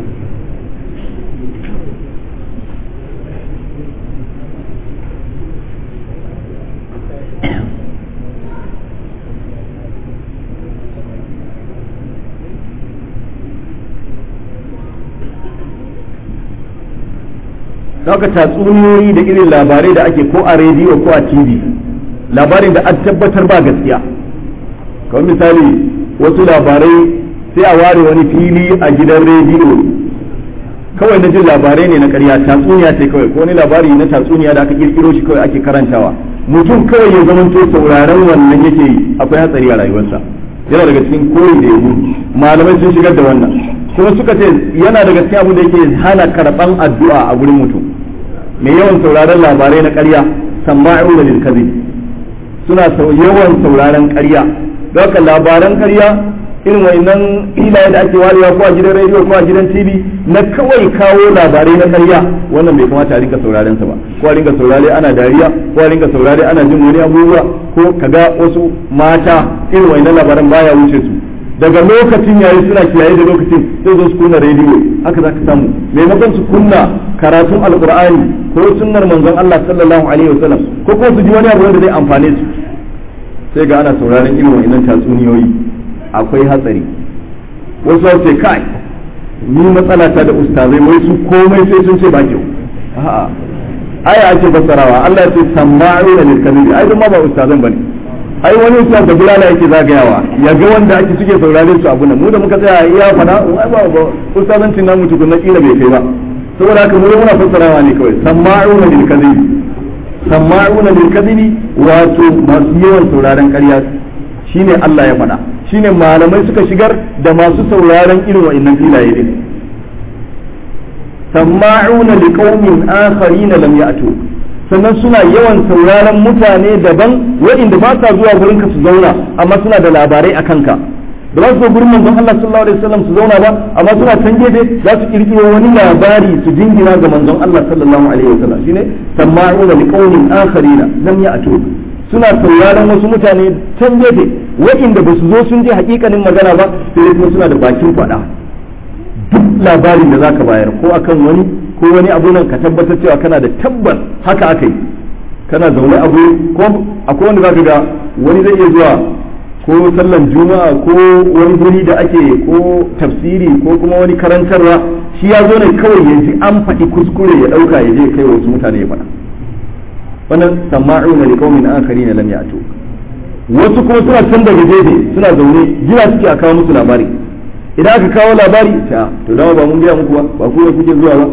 haka tatsuniyoyi da irin labarai da ake ko a rediyo ko a tv labarin da an tabbatar ba gaskiya kamar misali wasu labarai sai a ware wani fili a gidan rediyo kawai na jin labarai ne na karya tatsuniya ce kawai ko wani labari na tatsuniya da aka kirkiro shi kawai ake karantawa mutum kawai ya zamanto sauraron wannan yake yi akwai hatsari a rayuwarsa yana daga cikin koyi da yahu malamai sun shigar da wannan kuma suka ce yana daga cikin abu da yake hana karɓan addu'a a gurin mutum mai yawan sauraron labarai na ƙarya sama'u da lilkazi suna yawan sauraron ƙarya haka labaran ƙarya irin wannan filaye da ake warewa ko a gidan rediyo ko a gidan tv na kawai kawo labarai na ƙarya wannan bai kamata a rinka sauraren sa ba ko a rinka saurare ana dariya ko a rinka saurare ana jin wani abubuwa ko kaga wasu mata irin wannan labaran baya wuce su daga lokacin yayi suna kiyaye da lokacin sai zo su kunna rediyo haka zaka samu maimakon su kunna karatun alqur'ani ko sunnar manzon Allah sallallahu alaihi wasallam ko ko su ji wani abu wanda zai amfane su sai ga ana sauraron irin wannan tatsuniyoyi akwai hatsari wasu ce kai ni matsala ta da ustazai wai su komai sai sun ce ba kyau a'a aya ake fassarawa Allah ya ce sama'una lil kadhibi ai duk ma ba ustazan bane ai wani ustaz da bulala yake zagayawa ya ga wanda ake suke saurare su abu nan mu da muka tsaya iya fada ai ba ba ustazancin namu tukun na kila bai kai ba saboda haka mu muna fassarawa ne kawai sama'una lil kadhibi sama'una lil kadhibi wato masu yawan sauraren ƙarya shine Allah ya faɗa shine malamai suka shigar da masu sauraren irin wa'annan filaye din sama'una liqaumin akharin lam ya'tu sannan suna yawan sauraron mutane daban waɗanda ba sa zuwa gurin ka su zauna amma suna da labarai a kanka ba za su zo gurin manzon Allah sallallahu alaihi wasallam su zauna ba amma suna can gefe za su kirkiro wani labari su jingina ga manzon Allah sallallahu alaihi wasallam shine sama'una liqaumin akharina lam ya'tu suna sauraron wasu mutane can gefe waɗanda ba su zo sun je hakikanin magana ba sai kuma suna da bakin faɗa duk labarin da zaka bayar ko akan wani ko wani abu nan ka tabbatar cewa kana da tabbas haka aka yi kana zaune abu ko akwai wanda zaka ga wani zai iya zuwa ko sallan juma'a ko wani guri da ake ko tafsiri ko kuma wani karantarwa shi ya zo ne kawai ya ji an faɗi kuskure ya ɗauka ya je kai wasu mutane ya faɗa wannan sama'una li qaumin akharina lam ya'tu wasu kuma suna can daga gefe suna zaune jira suke a kawo musu labari idan aka kawo labari ta to dama ba mun gaya muku ba ba ku ne kuke zuwa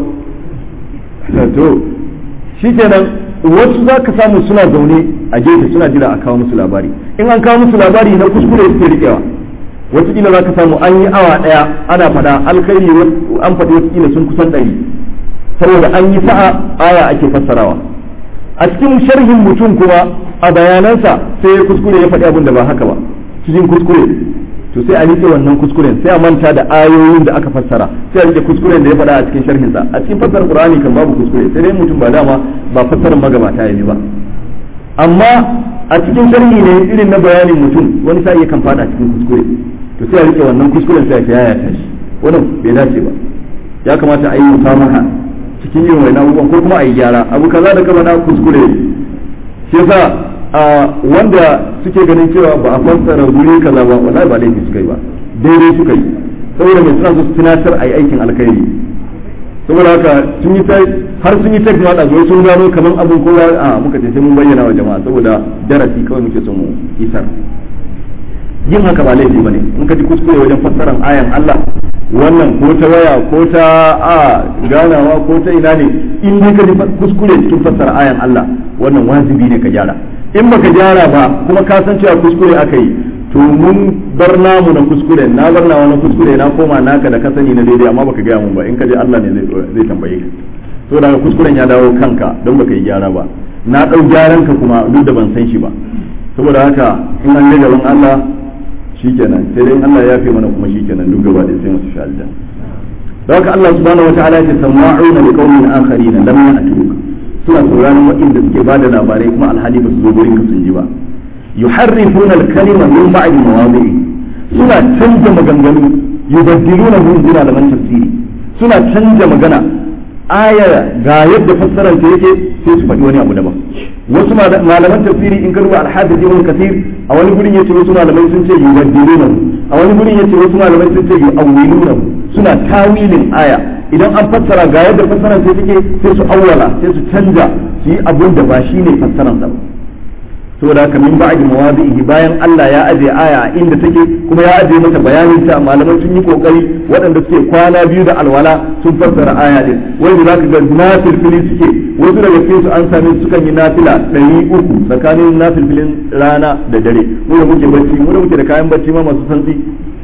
ba to shikenan wasu za ka samu suna zaune a gefe suna jira a kawo musu labari in an kawo musu labari na kuskure suke riƙewa wataƙila za ka samu an yi awa ɗaya ana faɗa alkhairi an faɗi wataƙila sun kusan ɗari saboda an yi sa'a aya ake fassarawa a cikin sharhin mutum kuma a bayanansa sai ya kuskure ya faɗi abin da ba haka ba cikin kuskure to sai a rike wannan kuskuren sai a manta da ayoyin da aka fassara sai a rike kuskuren da ya faɗa a cikin sharhinsa a cikin fassarar qur'ani kan babu kuskure sai dai mutum ba dama ba fassarar magabata yayi ba amma a cikin sharhi ne irin na bayanin mutum wani sai kan fada cikin kuskure to sai a rike wannan kuskuren sai a yaya ta shi wannan bai dace ba ya kamata a yi musamaha cikin yin wani abubuwan ko kuma a yi gyara abu kaza da kama na kuskure shi yasa wanda suke ganin cewa ba a fassara guri kaza ba wallahi ba laifi suka yi ba daidai suka yi saboda mai suna so su tunatar a yi aikin alkhairi saboda haka sun yi har sun yi tek ma da zuwa sun gano kamar abin kowa a muka ce sai mun bayyana wa jama'a saboda darasi kawai muke son mu isar yin haka ba laifi bane in ka ji kuskure wajen fassarar ayan Allah wannan ko ta waya ko ta a ganawa ko ta ina ne in dai ka ji kuskure cikin fassara ayan Allah wannan wajibi ne ka gyara in baka gyara ba kuma ka san cewa kuskure aka yi to mun bar namu na kuskure na bar nawa na kuskure na koma naka da ka sani na daidai amma baka gaya mun ba in ka je Allah ne zai tambaye ka to daga kuskuren ya dawo kanka don baka yi gyara ba na dau gyaran ka kuma duk da ban san shi ba saboda haka in an gaban Allah shikenan sai dai Allah ya fi mana kuma shikenan duk gaba da sai mu tafi aljanna don haka Allah subhanahu wataala ya ce sama'una li qaumin akharina lam ya'tuk suna sauraron waɗanda suke ba da labarai kuma alhali ba su zo gurin ka sun ji ba yuharrifuna al-kalima min ba'di mawadi'i suna canja maganganu yubaddiluna hu bi malaman tafsiri suna canja magana aya ga yadda fassarar ta yake sai su faɗi wani abu daban wasu malaman tafsiri in ka duba al-hadith ibn kathir a wani gurin yace wasu malamai sun ce yubaddiluna a wani gurin yace wasu malamai sun ce yu'awwiluna suna tawilin aya idan an fassara ga yadda fassarar ta take sai su awwala sai su canja su yi abun da ba shine fassarar sa ba saboda haka min ba'di mawadihi bayan Allah ya aje aya inda take kuma ya aje mata bayanin ta malaman sun yi kokari waɗanda suke kwana biyu da alwala sun fassara aya din wanda zaka ga nafil fili suke wasu daga cikin su an same su sukan yi nafila ɗari uku tsakanin nafil filin rana da dare mu da muke bacci mu da muke da kayan bacci ma masu santsi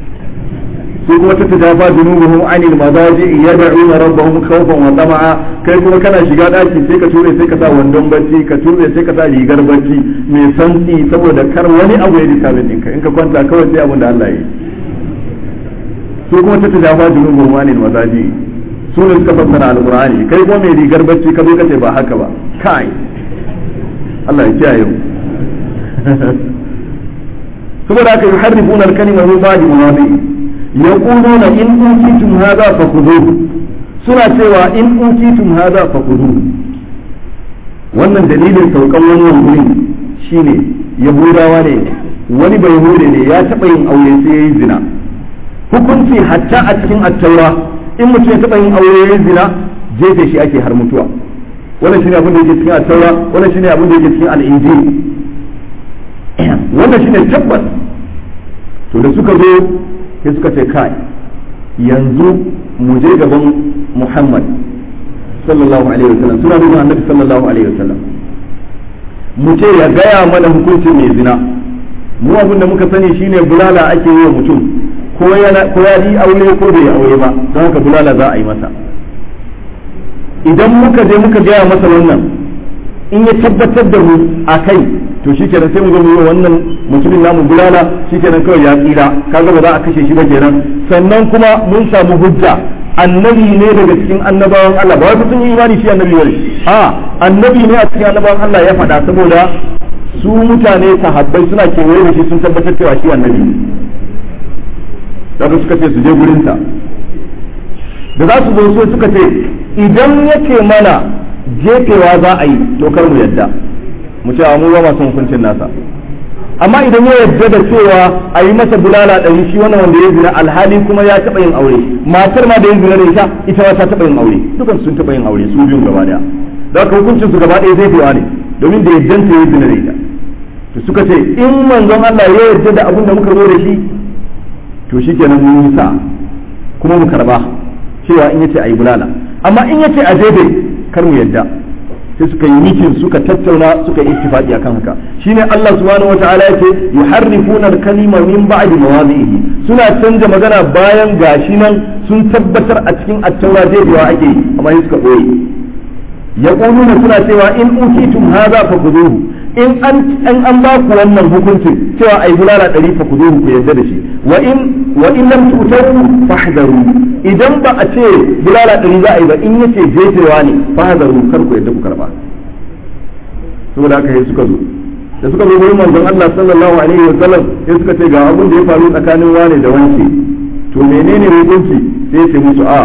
su kuma ta tajafa junubuhum anil madaji yad'una rabbahum khawfan wa tama'a kai kuma kana shiga daki sai ka ture sai ka sa wandon bacci ka ture sai ka sa rigar bacci mai santsi saboda kar wani abu ya dika ɗinka in ka kwanta kawai sai abin da Allah ya yi su kuma ta tajafa junubuhum anil madaji su ne suka fassara alqur'ani kai kuma mai rigar bacci ka zo ka ce ba haka ba kai Allah ya kiyaye mu saboda haka yuharrifuna al-kalima min ba'di mawadi'i يقولون إن أوتيتم هذا فخذوه suna cewa in utitum hadha fakhuduhu wannan dalilin saukan wannan wurin shine yahudawa ne wani bai yahude ne ya taɓa yin aure sai ya yi zina hukunci hatta a cikin attaura in mutum ya taɓa yin aure ya yi zina jefe shi ake har mutuwa wannan shine abin da yake cikin attaura wannan shine abin da yake cikin al'injil wannan shine tabbas to da suka zo sai suka ce kai yanzu mu je gaban Muhammad sallallahu alaihi wasallam suna nuna annabi sallallahu alaihi wasallam mu ce ya gaya mana hukuncin mai zina mu abin da muka sani shine bulala ake yi wa mutum ko ya yi aure ko bai aure ba don haka bulala za a yi masa idan muka je muka gaya masa wannan in ya tabbatar da mu a kai to shikenan sai mu ga mu wannan mutumin namu bulala shikenan kawai ya tsira kaga ba za a kashe shi ba kenan sannan kuma mun samu hujja annabi ne daga cikin annabawan Allah ba wai sun yi imani shi annabi bane a annabi ne a cikin annabawan Allah ya faɗa saboda su mutane sahabbai suna kewaye da shi sun tabbatar cewa shi annabi ne daga suka ce su je gurinsa da za su zo so suka ce idan yake mana jefewa za a yi to kar mu yadda mu ce mu ba masu hukuncin nasa amma idan ya yadda da cewa a yi masa bulala ɗari shi wannan wanda ya zina alhali kuma ya taɓa yin aure matar ma da ya zina da ita ita ma ta taɓa yin aure dukan sun taɓa yin aure su biyun gaba daya da haka hukuncin su gaba ɗaya zai fiwa ne domin da yaddanta ya zina da ita to suka ce in manzon Allah ya yarda da abin da muka zo da shi to shikenan mun yi sa kuma mu karba cewa in yace ayi bulala amma in yace a jefe kar mu yadda sai suka yi mitin suka tattauna suka yi ittifaqi akan haka shine Allah subhanahu wataala yace yuharrifuna al-kalima min ba'di mawadhihi suna canja magana bayan gashi nan sun tabbatar a cikin at-taura jefewa ake amma sai suka boye yaquluna suna cewa in utitum hadha fakuduhu in an an ba ku wannan hukuncin cewa ai bulala ɗari fa ku zo ku yarda da shi wa in wa in lam tutaru fahdaru idan ba a ce bulala ɗari za a yi ba in yace jefewa ne fahdaru kar ku yarda ku karba saboda haka sai suka zo da suka zo gurin manzon Allah sallallahu alaihi wa sallam sai suka ce ga abin da ya faru tsakanin wane da wance to menene hukunci sai ya ce musu a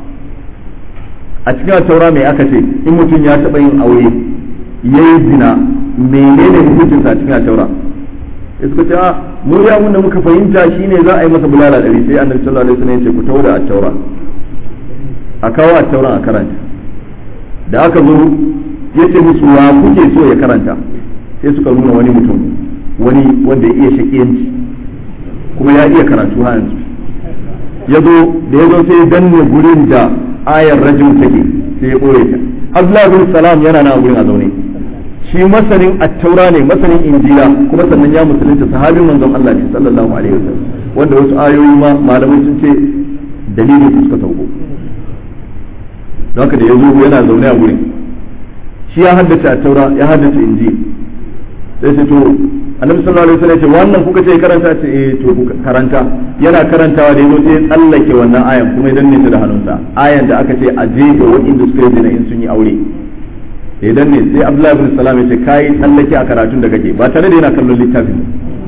a cikin taura mai aka ce in mutum ya taɓa yin aure yayi zina menene hukuncin sa cikin taura suka ce a mu ya mun da muka fahimta shine za a yi masa bulala dari sai annabi sallallahu alaihi wasallam ya ce ku tawo da taura a kawo a taura a karanta da aka zo ya ce musu wa kuke so ya karanta sai suka nuna wani mutum wani wanda ya iya shakiyanci kuma ya iya karatu ha yanzu ya zo da ya zo sai ya danne gurin da ayar rajin take sai ya ɓoye ta abdullahi bin salam yana na gurin a zaune shi masanin attaura ne masanin injila kuma sannan ya musulunta sahabin manzon Allah ne sallallahu alaihi wasallam wanda wasu ayoyi ma malamai sun ce dalilin su suka sauko haka da ya zo yana zaune a gurin shi ya haddace attaura ya haddace injil sai ce to annabi sallallahu alaihi wasallam ya ce wannan kuka ce karanta ce eh to karanta yana karantawa da yazo sai ya tsallake wannan ayan kuma ya danne ta da hannunsa ayan da aka ce a jefe waɗanda suka yi zina in sun yi aure idan ne sai abdullahi bin salam ya ce kai tsallake a karatun da kake ba tare da yana kallon littafin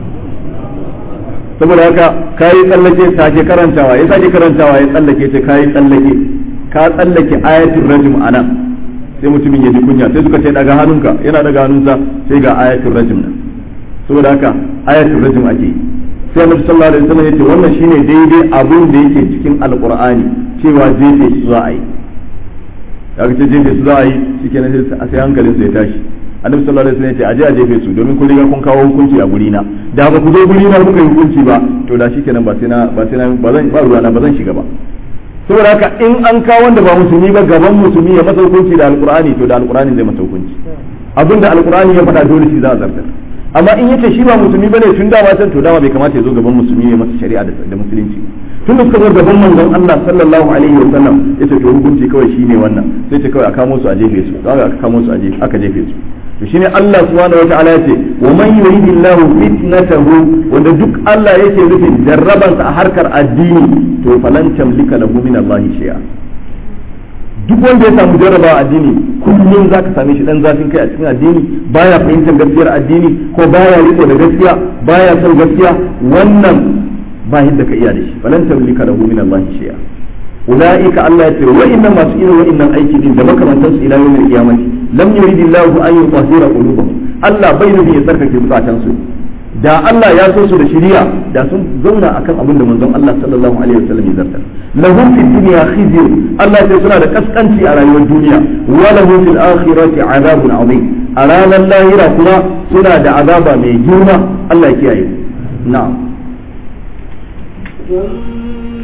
saboda haka kai tsallake sake karantawa ya sake karantawa ya tsallake ce kai tsallake ka tsallake ayatul rajm anan sai mutumin ya ji kunya sai suka ce daga hannunka yana daga hannunsa sai ga ayatul rajm nan saboda haka ayatul rajm ake sai annabi sallallahu alaihi wasallam yace wannan shine daidai abun da yake cikin alqur'ani cewa jefe su za a yi kaga ce jefe su za a yi shikenan sai hankalin su ya tashi annabi sallallahu alaihi wasallam yace aje a jefe su domin kun riga kun kawo hukunci a guri na da ba ku zo guri na kuka yi hukunci ba to da shikenan ba sai na ba sai na ba zan ba ruwana ba zan shiga ba saboda haka in an kawo wanda ba musulmi ba gaban musulmi ya masa hukunci da alqur'ani to da alqur'ani zai masa hukunci abinda alqur'ani ya faɗa dole shi za a zartar amma in yace shi ba musulmi bane tun dama can to dama bai kamata ya zo gaban musulmi ya masa shari'a da musulunci tun da suka zo gaban manzon Allah sallallahu alaihi wa sallam yace to hukunci kawai shine wannan sai ce kawai a kamo su a jefe su kaga aka kamo su a jefe aka jefe su to shine Allah subhanahu wa ta'ala yace wa man yuridillahu fitnatahu wanda duk Allah yake nufin jarrabansa a harkar addini to falan tamlika lahu min Allah shay'a duk wanda ya samu jarraba addini kullum za ka same shi dan zafin kai a cikin addini baya fahimtar gaskiyar addini ko baya riko da gaskiya baya son gaskiya wannan ba yadda ka iya da shi falan tamlika lahu min Allah shay'a ulaika Allah ya ce wa inna masu irin wa'innan aiki din da makamantan su ila yawmil qiyamati lam yuridillahu an yutahhira qulubahum Allah bai nufi ya tsarkake zukatan su da Allah ya so su da shiriya da sun zauna akan abin da manzon Allah sallallahu alaihi wasallam ya zartar lahum fid dunya khizyun Allah sai suna da kaskanci a rayuwar duniya wa lahum fil akhirati azabun azim a ranar lahira kuma suna da azaba mai girma Allah ya kiyaye na'am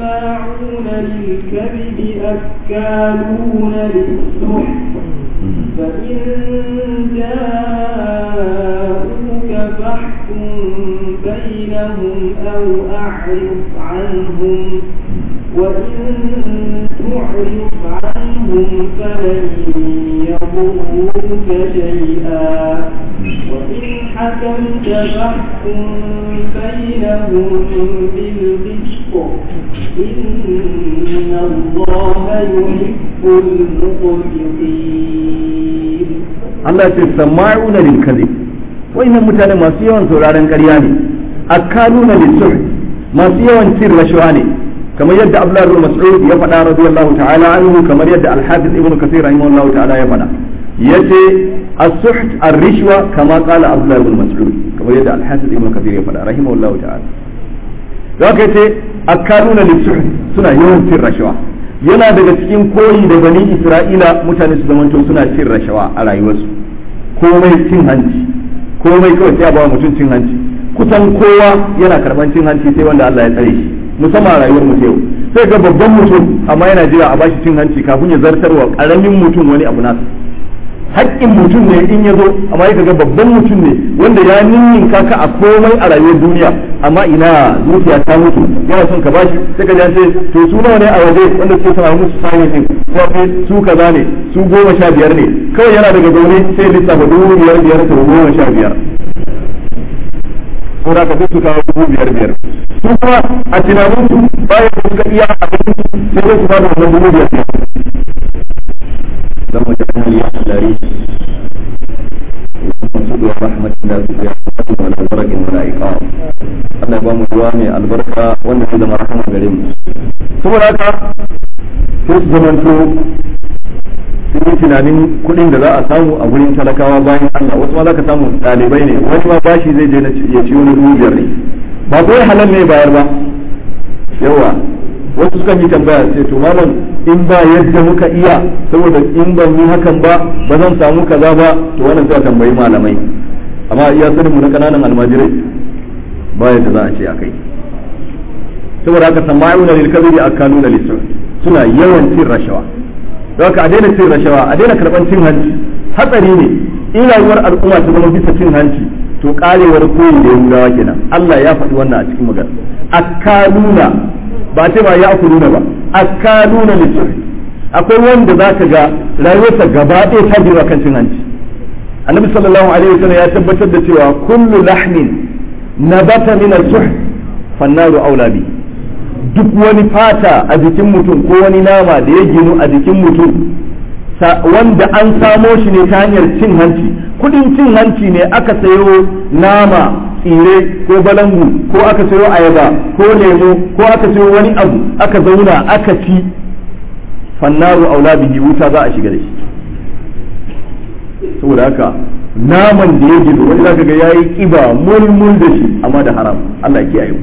سماعون للكذب أكالون للسحت فإن جاءوك فاحكم بينهم أو أعرض عنهم وإن تعرض عنهم فلن يضروك شيئا وإن حكمت فاحكم بينهم بالقسط إن الله يحب المقسطين Allah ce sama'una lil kadhib wayannan mutane masu yawan sauraron ƙarya ne akaluna lis masu yawan cin rashawa ne kamar yadda Abdullah ibn Mas'ud ya faɗa radiyallahu ta'ala anhu kamar yadda Al-Hafiz Ibn Kathir rahimahullahu ta'ala ya faɗa yace as-suht ar-rishwa kama qala Abdullah ibn Mas'ud kamar yadda Al-Hafiz Ibn Kathir ya faɗa rahimahullahu ta'ala zaka yace akaluna lis suna yawan cin rashawa yana daga cikin koyi da bani Isra'ila mutane su zamanto suna cin rashawa a rayuwarsu komai cin hanci komai kawai sai a ba mutum cin hanci kusan kowa yana karban cin hanci sai wanda Allah ya tsare shi musamman a rayuwar mutum yau sai ga babban mutum amma yana jira a bashi cin hanci kafin ya zartarwa karamin mutum wani abu nasa haƙƙin mutum ne in ya zo amma ya ga babban mutum ne wanda ya ninnin kaka a komai a rayuwar duniya amma ina zuciya ta mutu yana son ka bashi sai ka ce to su nawa ne a waje wanda suke sama musu sani din ko su kaza ne su goma sha biyar ne kawai yana daga zaune sai lissafa dubu biyar biyar to goma sha biyar ko da ka sai su kawo dubu biyar biyar su kuma a tunanin su bayan da suka iya abin sai dai su ba da wannan dubu biyar biyar dan mutum ya lari المقصود ورحمة الله سبحانه ولا برك ولا إقام Allah ba mu ruwa mai albarka wanda zai zama rahama gare mu saboda haka sai su zamanto sun yi tunanin kuɗin da za a samu a gurin talakawa bayan Allah wasu ma za ka samu ɗalibai ne wani ma bashi zai je ya ciwo na dubu biyar ne ba kawai halal ne bayar ba yawa wasu suka yi tambaya sai to malam in ba yadda muka iya saboda in ban yi hakan ba ba zan samu kaza ba to wannan sai a tambayi malamai amma iya sanin mu na kananan almajirai ba yadda za a ce akai saboda haka sama'una lil kadhibi akaluna lis suna yawan cin rashawa don haka a daina cin rashawa a daina karban cin hanci hatsari ne in rayuwar al'umma ta zama bisa cin hanci to karewar koyi da yahudawa kenan Allah ya faɗi wannan a cikin magana akaluna ba ce ba ya nuna ba akaluna lissufi akwai wanda za ka ga rayuwarsa gaba ɗaya ta biyu kan cin hanci annabi sallallahu alaihi wasallam ya tabbatar da cewa kullu lahmin nabata min as-suh fannaru aula bi duk wani fata a jikin mutum ko wani nama da ya ginu a jikin mutum wanda an samo shi ne ta hanyar cin hanci kudin cin hanci ne aka sayo nama tsire ko balangu ko aka sayo ayaba ko lemo ko aka sayo wani abu aka zauna aka ci fannaru aula bihi wuta za a shiga da shi saboda haka naman da ya gizo wani zaka ga yayi kiba mulmul da shi amma da haram Allah ya kiyaye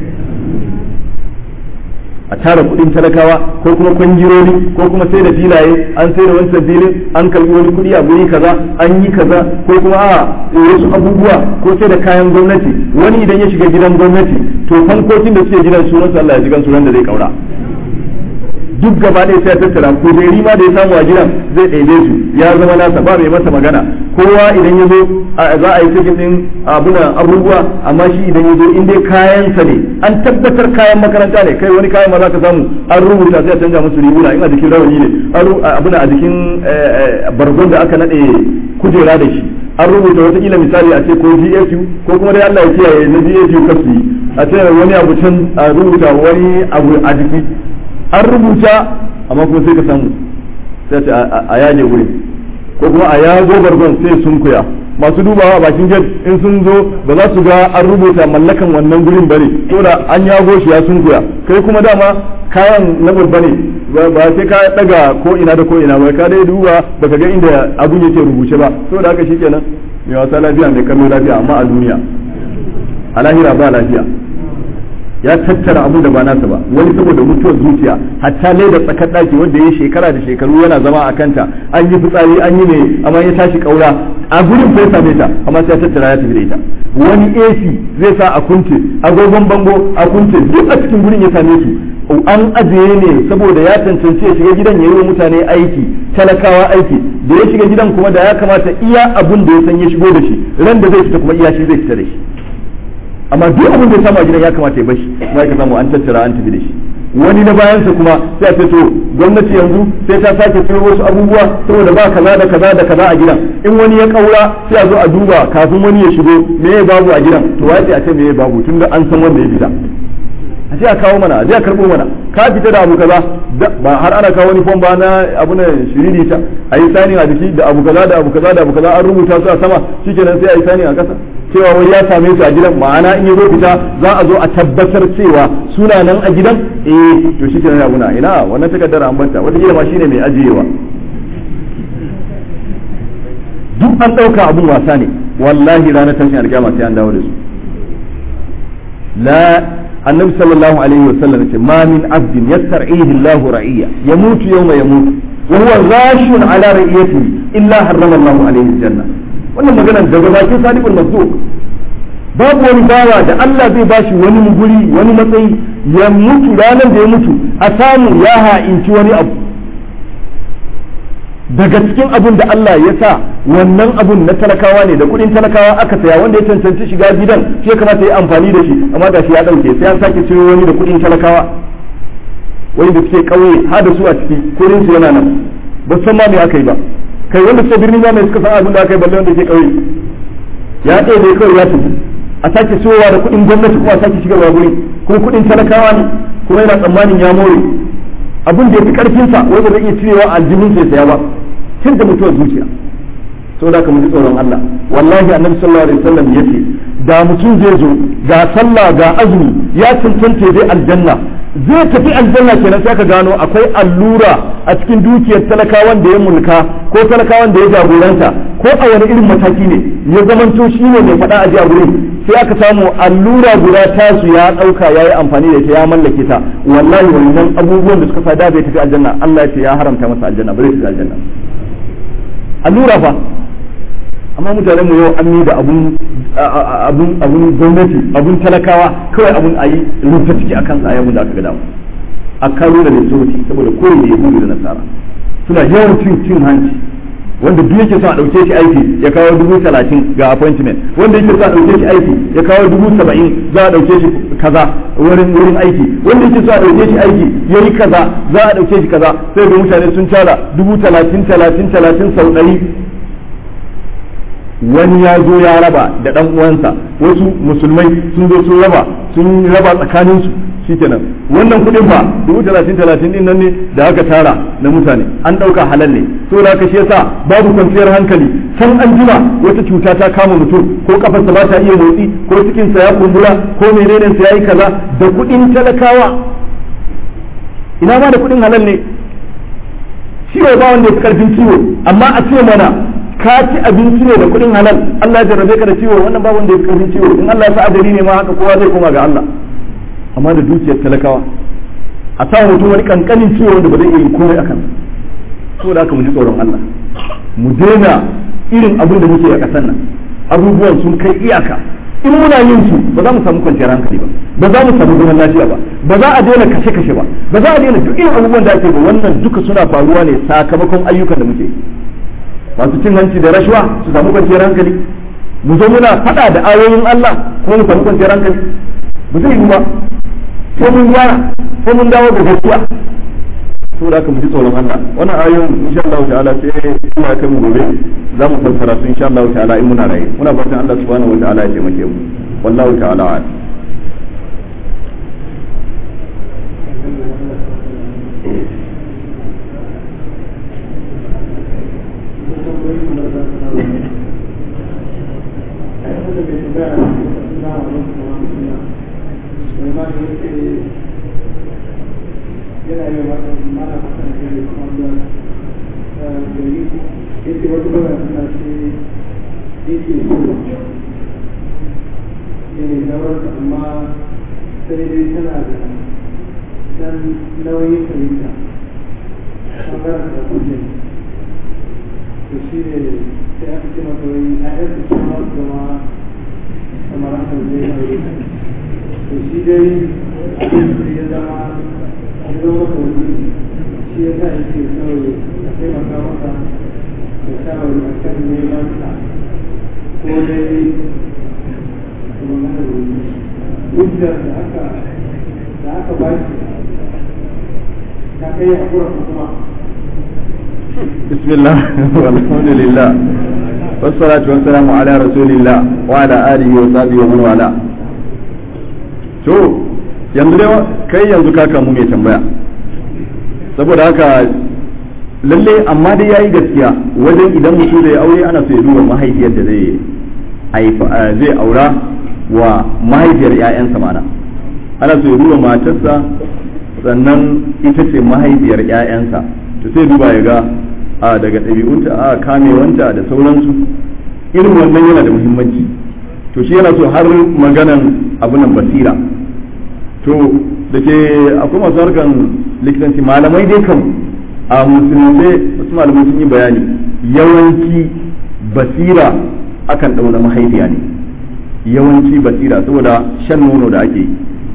a tara kudin talakawa ko kuma kwangirori ko kuma sai da filaye an sai da wancan filin an karbi wani kudi a guri kaza an yi kaza ko kuma a wasu abubuwa ko sai da kayan gwamnati wani idan ya shiga gidan gwamnati to fankokin da suke gidan sunan su Allah ya jigan sunan da zai kaura duk gaba ɗaya sai ya tattara ko dai rima da ya samu a gidan zai ɗaiɗe su ya zama nasa ba mai masa magana kowa idan ya zo za a yi cikin ɗin abuna abubuwa amma shi idan ya zo in dai kayansa ne an tabbatar kayan makaranta ne kai wani kayan ma za ka samu an rubuta sai a canja musu riguna in a jikin rawani ne abuna a jikin bargon da aka naɗe kujera da shi an rubuta watakila misali a ce ko GSU ko kuma dai Allah ya kiyaye na GSU kasu yi a ce wani abu can a rubuta wani abu a jiki an rubuta amma kuma sai ka samu sai ce a yaje wurin ko kuma a yago bargon sai sun kuya masu dubawa bakin gate in sun zo ba za su ga an rubuta mallakan wannan gurin bane saboda an yago shi ya sun kuya kai kuma dama kayan na babba ne ba sai ka daga ko ina da ko ina ba ka dai duba baka ga inda abun yake rubuce ba saboda haka shikenan mai wasa lafiya mai kallo lafiya amma a duniya a lahira ba lafiya ya tattara abun da ba nasa ba wani saboda mutuwar zuciya hatta lai da tsakar daki wanda ya shekara da shekaru yana zama a kanta an yi fitsari an yi ne amma ya tashi kaura a gurin bai same ta amma sai ya tattara ya tafi da ita wani AC zai sa a kunce agogon bango a kunce duk a cikin gurin ya same su an ajiye ne saboda ya tantance ya shiga gidan ya yi wa mutane aiki talakawa aiki da ya shiga gidan kuma da ya kamata iya abun da ya san ya shigo da shi ran da zai fita kuma iya shi zai fita da shi amma duk abin da ya samu a gidan ya kamata ya bashi kuma ya samu an tattara an tafi da shi wani na bayansa kuma sai a ce to gwamnati yanzu sai ta sake siyo wasu abubuwa saboda ba kaza da kaza da kaza a gidan in wani ya kaura sai a zo a duba kafin wani ya shigo me ya babu a gidan to wai sai a ce me ya babu tunda an san wanda ya fita a je a kawo mana a je a karbo mana ka fita da abu kaza ba har ana kawo wani fom ba na abu na shiriri ta a yi sani a jiki da abu kaza da abu kaza da abu kaza an rubuta su a sama shikenan sai a yi sani a kasa cewa wai ya same su a gidan ma'ana in ya zo fita za a zo a tabbatar cewa suna nan a gidan eh to shikenan ya guna ina wannan takardar an banta wata kila ma shine mai ajiyewa duk an ɗauka abun wasa ne wallahi ranar tashin alƙiyama sai an dawo da su la annabi sallallahu alaihi wasallam ce ma min abdin yastar'ihi Allah ra'iyya yamutu yawma yamutu wa huwa ghashun ala ra'iyatihi illa harrama Allah alaihi aljanna wannan magana daga bakin sadiqul masduq babu wani bawa da Allah zai bashi wani guri wani matsayi ya mutu ranar da ya mutu a samu ya ha'inci wani abu daga cikin abun da Allah ya sa wannan abun na talakawa ne da kudin talakawa aka saya wanda ya cancanci shiga gidan shi ya kamata ya amfani da shi amma da shi ya dauke sai an sake ciro wani da kudin talakawa wani da suke kauye har da su a ciki kudin su yana nan ba san ma me aka yi ba kai wanda suke birni ma mai suka san abin da aka yi balle wanda ke kauye ya ɗaya ne kawai ya tafi a sake siyowa da kudin gwamnati kuma a sake shigarwa guri kuma kudin talakawa ne kuma yana tsammanin ya more abin da ya fi karfinsa wanda zai iya cirewa a aljihun sai saya ba tun da mutuwar zuciya sau da mu ji tsoron Allah wallahi annabi sallallahu alaihi wasallam yace da mutum zai zo ga sallah ga azumi ya cancanta zai aljanna zai tafi aljanna kenan sai ka gano akwai allura a cikin dukiyar talakawan da ya mulka ko talakawan da ya jagoranta ko a wani irin mataki ne ya zamanto shi ne mai faɗa a ji a gurin sai aka samu allura guda tasu ya ɗauka ya yi amfani da ita ya mallake ta wallahi wannan abubuwan da suka sa da bai tafi aljanna Allah ya ce ya haramta masa aljanna ba zai tafi aljanna allura fa amma mutanen mu yau an yi da abun abun abun gwamnati abun talakawa kawai abun ayi rubuta ciki akan sa ayyukan da aka ga dama a karo da lissoci saboda koyi da yahudu da nasara suna yawan cin cin hanci wanda duk yake son a ɗauke shi aiki ya kawo dubu talatin ga appointment wanda yake son a ɗauke shi aiki ya kawo dubu saba'in za a ɗauke shi kaza wurin wurin aiki wanda yake son a ɗauke shi aiki ya yi kaza za a ɗauke shi kaza sai ga mutane sun tara dubu talatin talatin talatin sau ɗari wani ya zo ya raba da ɗan uwansa wasu musulmai sun zo sun raba sun raba tsakaninsu shikenan wannan kuɗin fa dubu talatin talatin din nan ne da aka tara na mutane an ɗauka halal ne to da aka shi yasa babu kwanciyar hankali san an jima wata cuta ta kama mutum ko kafarsa ba ta iya motsi ko cikinsa ya kumbura ko menene sa yayi kaza da kuɗin talakawa ina ma da kuɗin halal ne ciwo ba wanda ya fi karfin ciwo amma a ce mana ka ci abinci ne da kuɗin halal Allah ya jarrabe ka da ciwo wannan ba wanda ya fi karfin ciwo in Allah ya sa ajali ne ma haka kowa zai koma ga Allah amma da dukiyar talakawa a sa mutum wani kankanin ciwo wanda ba zai iya yin komai akan saboda haka mu ji tsoron Allah mu daina irin abin da muke a ƙasar nan abubuwan sun kai iyaka in muna yin su ba za mu samu kwanciyar hankali ba ba za mu samu zaman lafiya ba ba za a daina kashe kashe ba ba za a daina duk irin abubuwan da ake ba wannan duka suna faruwa ne sakamakon ayyukan da muke masu cin hanci da rashuwa su samu kwanciyar hankali mu zo muna faɗa da ayoyin Allah kuma mu samu kwanciyar hankali ba zai yi ba sai mun gyara sai mun dawo da gaskiya saboda haka mu ji tsoron Allah wannan ayoyin insha Allah ta'ala sai kuma ya kai mu gobe za mu fassara su insha Allah ta'ala in muna raye muna fatan Allah subhanahu wa ta'ala ya taimake mu wallahu ta'ala a'lam yana yi wa mana hakan da ya kuma da gari yake wata bayan suna ce yake so ne nawar amma sai dai tana da dan nauyin fahimta ɓangaren da kuke to shi ne sai aka ce mata wai a yanzu su ma su zama kamar haka zai nauyi to shi dai abin da ya zama ya zama maka wani shi ya sa yake kawai a taimaka maka shawari a kan neman sa ko dai kuma hujjar da aka da aka ba shi ta kai a kura kuma بسم الله والحمد لله والصلاة والسلام على رسول الله وعلى آله وصحبه ومن والاه to yanzu dai kai yanzu ka kamu mai tambaya saboda haka lalle amma dai yayi gaskiya wajen idan mutum zai aure ana so ya duba mahaifiyar da zai haifa zai aura wa mahaifiyar ƴaƴansa mana ana so ya duba matarsa sannan ita ce mahaifiyar ƴaƴansa to sai duba ya ga a daga ɗabi'unta a kamewanta da sauransu irin wannan yana da muhimmanci to shi yana so har maganan abunan basira to da ke akwai masu harkan likitanci malamai dai kan a musulunce wasu malamai sun yi bayani yawanci basira akan ɗauna mahaifiya ne yawanci basira saboda shan nono da ake yi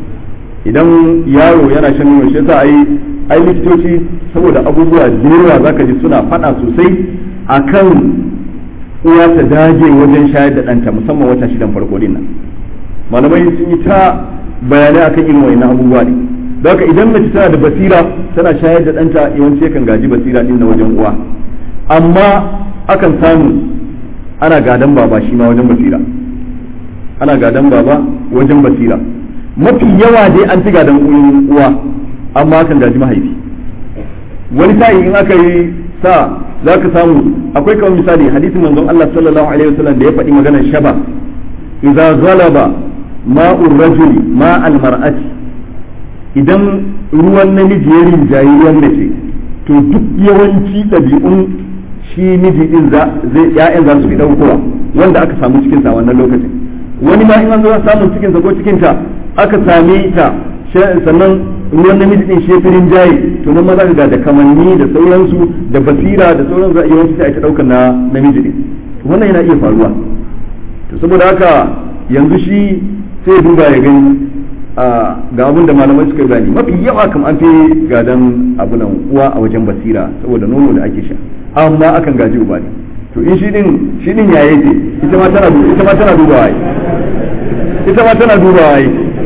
idan yaro yana shan nono shi yasa ai ai likitoci saboda abubuwa da zaka ji suna faɗa sosai akan uwa ta dage wajen shayar da ɗanta musamman wata shidan farko din nan malamai sun yi ta bayanai akan irin wayannan abubuwa ne don haka idan mace tana da basira tana shayar da ɗanta yawanci yakan gaji basira din na wajen uwa amma akan samu ana gadan baba shi ma wajen basira ana gadan baba wajen basira mafi yawa dai an fi gadan uwa amma akan gaji mahaifi wani sa'i in aka yi sa za ka samu akwai kawai misali hadisin manzon Allah sallallahu alaihi wasallam da ya faɗi maganar shaba idza zalaba ma'ur rajuli ma'al mar'ati idan ruwan namiji ya rinjayi ruwan mace to duk yawanci ɗabi'un shi miji din za zai ya'yan za su fi ɗaukowa wanda aka samu cikin sa wannan lokacin wani ma in an zo samun cikin sa ko cikin ta aka same ta sannan ruwan namiji din shi firin jaye to nan ma za ka ga da kamanni da sauransu da basira da sauran za a yawanci sai a ta daukar na namiji din wannan yana iya faruwa to saboda haka yanzu shi sai ya duba ya gani ga abin da malamai suka gani mafi yawa kam an fi gadan abunan uwa a wajen basira saboda nono da ake sha amma akan gaji uba ne to in shi din shi din yaye ce ita ma tana ita ma tana dubawa ita ma tana dubawa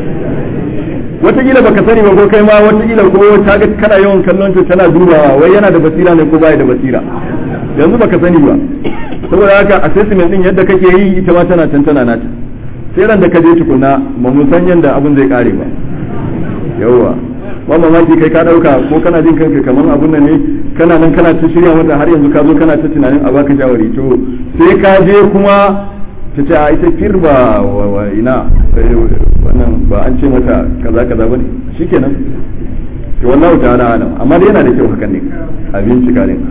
wataƙila baka sani ba ko kai ma wataƙila ko ta ga kana yawan kallon ta tana dubawa wai yana da basira ne ko baya da basira yanzu baka sani ba saboda haka assessment din yadda kake yi ita ma tana tantana nata sai ran da ka je tukuna ba mu san yanda abun zai kare ba yawwa ba mamaki kai ka dauka ko kana jin kanka kamar abun nan ne kana nan kana ta shirya mata har yanzu ka zo kana ta tunanin a baka shawari to sai ka je kuma ta ce a ita firba wa ina wannan ba an ce mata kaza kaza bane shikenan to wallahu ta'ala alam amma dai yana da kyau hakan ne a bincika ne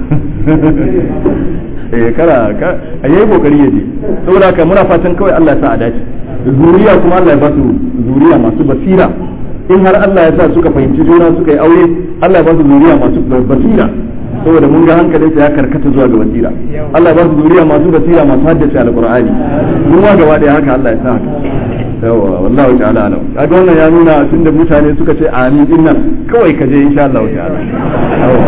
eh kara ka ayi kokari yaje saboda haka muna fatan kawai Allah ya sa a dace zuriya kuma Allah ya ba su zuriya masu basira in har Allah ya sa suka fahimci juna suka yi aure Allah ya ba su zuriya masu basira saboda mun ga hankalinsa ya karkata zuwa ga basira Allah ya ba su zuriya masu basira masu haddace alqur'ani mun ma gaba da haka Allah ya sa haka yawa wallahi ta'ala alam kaga wannan ya nuna tunda mutane suka ce amin din nan kawai ka je insha Allah ta'ala yawa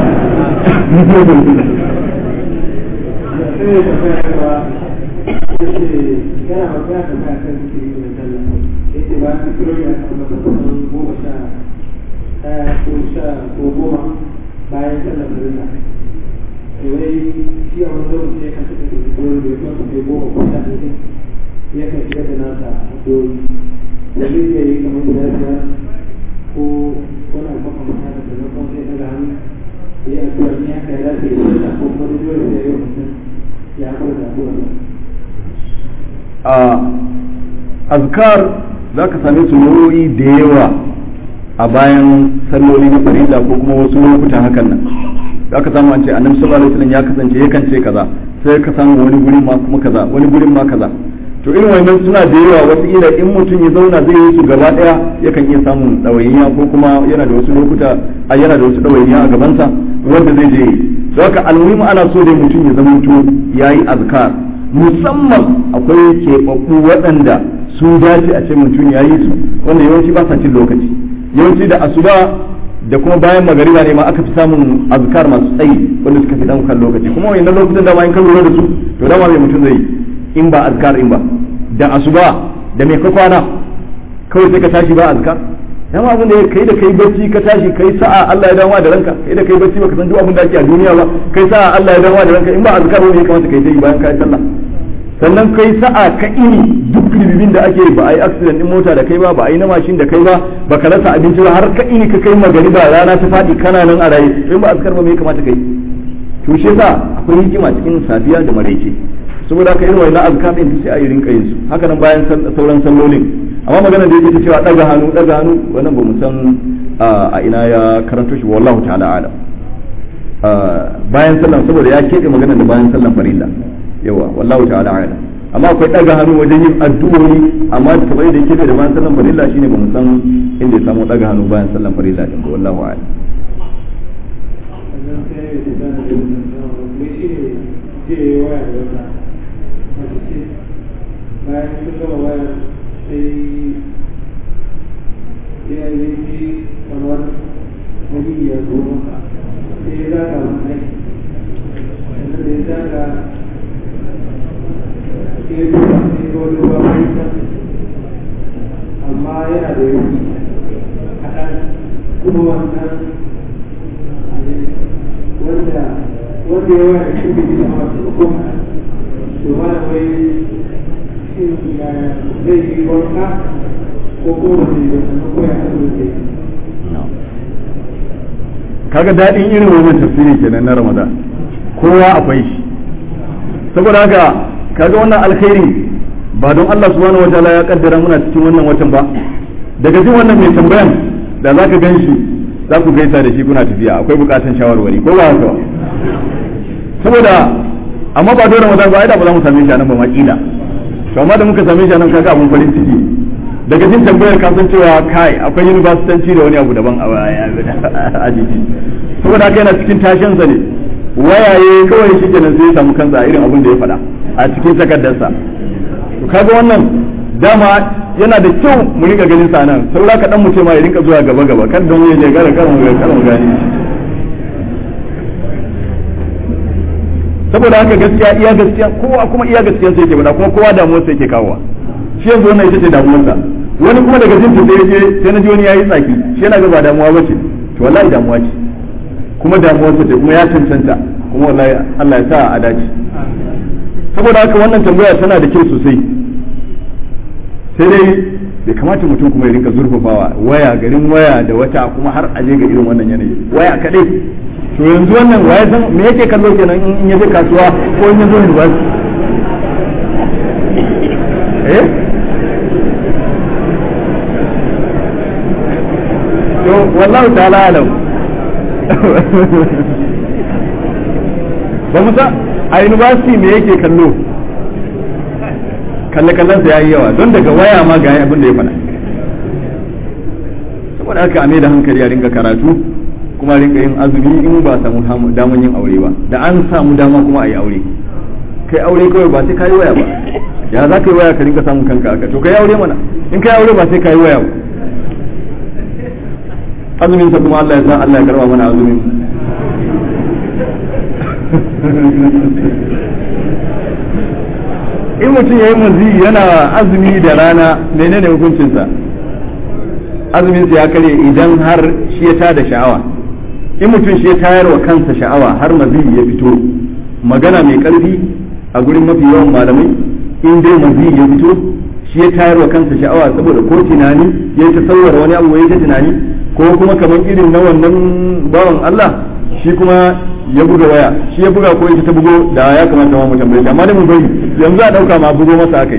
bayan sallar farilla to wai shi a wani lokaci ya kan saka da dole da ya kan saka goma ko sha ɗaya ya kan shiga da nasa dole da zai iya yi kamar guda biyar ko wani abu makamata da sannan kuma sai daga hannu ya yi addu'a ni haka ya dace ya sallah ko kuma da dole sai ya yi mutum ya haƙura da addu'a a azkar za ka same su nau'o'i da yawa a bayan salloli na farilla ko kuma wasu lokutan hakan nan za ka samu an ce annabi sallallahu alaihi wasallam ya kasance yakan ce kaza sai ka samu wani gurin ma kuma kaza wani gurin ma kaza to irin wannan suna da yawa wasu ila in mutum ya zauna zai yi su gaba daya yakan iya samun ɗawainiya ko kuma yana da wasu lokuta a yana da wasu ɗawainiya a gabansa wanda zai je to haka almuhimu ana so dai mutum ya zamanto yayi azkar musamman akwai keɓaɓɓu waɗanda su dace a ce mutum ya yi su wanda yawanci ba sa cin lokaci yawanci da asuba da kuma bayan magariba ne ma aka fi samun azkar masu tsayi wanda suka fi dan kan lokaci kuma wannan lokutan da ma in ka lura da su to dama mai mutum zai in ba azkar in ba da asuba da mai ka kwana kawai sai ka tashi ba azkar dama abin da kai da kai bacci ka tashi kai sa'a Allah ya dawo da ranka kai da kai bacci baka san duk abin da ake a duniya ba kai sa'a Allah ya dawo da ranka in ba azkar ne ya kamata kai sai bayan kai sallah sannan kai sa'a ka ini duk ribibin da ake ba a yi accident din mota da kai ba ba a yi na mashin da kai ba ba ka rasa abinci ba har ka ini ka kai magariba rana ta faɗi kana nan a raye in ba azkar ba me ya kamata kai to shi yasa akwai hikima cikin safiya da maraice saboda haka irin wannan azkar din sai a yi rinka yin su haka nan bayan sauran sallolin amma magana da yake ta cewa daga hannu daga hannu wannan ba mu san a ina ya karanto shi wallahu ta'ala alam bayan sallan saboda ya keɓe magana da bayan sallan farilla yawa wallahu ta'ala alam amma akwai daga hannu wajen yin addu'o'i amma kamar yadda yake da bayan sallan farilla shine ba mu san inda ya samu daga hannu bayan sallan farilla din ba wallahu a'lam bayan sun gama wayar sai ya yi laifi kamar wani ya zo maka sai ya zaga mai sannan da ya zaga sai ya duba sai ya wani ruwa mai amma yana da yanki kaɗan kuma wannan wanda wanda ya waya shi bai gina masu hukuma to ma da wai zai yi wanka ko kuma zai yi wanka ko ya asibiti kaga daɗin irin wannan tafsiri kenan na ramadan kowa akwai shi saboda haka kaga wannan alkhairi ba don Allah subhanahu wa ta'ala ya kaddara muna cikin wannan watan ba daga jin wannan mai tambayan da zaka gan shi za ku gaisa da shi kuna tafiya akwai bukatan shawarwari ko ba haka saboda amma ba don ramadan ba ai da ba za mu same shi a nan ba ma kila to amma da muka same shi a nan kaga abun farin ciki daga jin tambayar ka san cewa kai akwai universitanci da wani abu daban a jiki saboda haka yana cikin tashin sa ne wayaye kawai shi kenan sai ya samu kansa a irin abin da ya faɗa a cikin takardarsa to kaga wannan dama yana da kyau mu rinka ganin sa nan saura ka dan mu ce ma ya rinka zuwa gaba gaba kan don ya je gara kar mu kar mu gani saboda haka gaskiya iya gaskiya kowa kuma iya gaskiya sai yake bada kuma kowa damuwar sai yake kawowa shi yanzu wannan ita ce damuwarsa wani kuma daga jin sai je sai na ji wani yayi tsaki shi yana ga ba damuwa bace to wallahi damuwa ce kuma damuwarsa ce kuma ya cancanta kuma wallahi Allah ya sa a dace saboda haka wannan tambaya tana da kyau sosai sai dai bai kamata mutum kuma ya rinka zurfafawa waya garin waya da wata kuma har aje ga irin wannan yanayi waya kadai to yanzu wannan waya san me yake kallo kenan in ya je kasuwa ko in ya zo university eh to wallahu ta'ala alam ba mu sa a university me yake kallo kalle kallon sa yayi yawa don daga waya ma ga abin da ya faɗa saboda haka a da hankali a ringa karatu kuma ringa yin azumi in ba samu daman yin aure ba da an samu dama kuma a yi aure kai aure kawai ba sai ka yi waya ba ya za ka yi waya ka ringa samun kanka haka to kai aure mana in kai aure ba sai ka yi waya ba azumin sa kuma Allah ya sa Allah ya karba mana azumin in mutum ya yi mazi yana azumi da rana menene hukuncinsa azuminsa ya kare idan har shi ya tada sha'awa in mutum shi ya tayar wa kansa sha'awa har mazi ya fito magana mai karfi a gurin mafi yawan malamai in dai mazi ya fito shi ya tayar wa kansa sha'awa saboda ko tunani ya ta sauwar wani abu ya ta tunani ko kuma kamar irin na wannan bawan Allah shi kuma ya buga waya shi ya buga ko ita ta bugo da ya kamata ma mu tambaye shi amma da mu bari yanzu a dauka ma bugo masa akai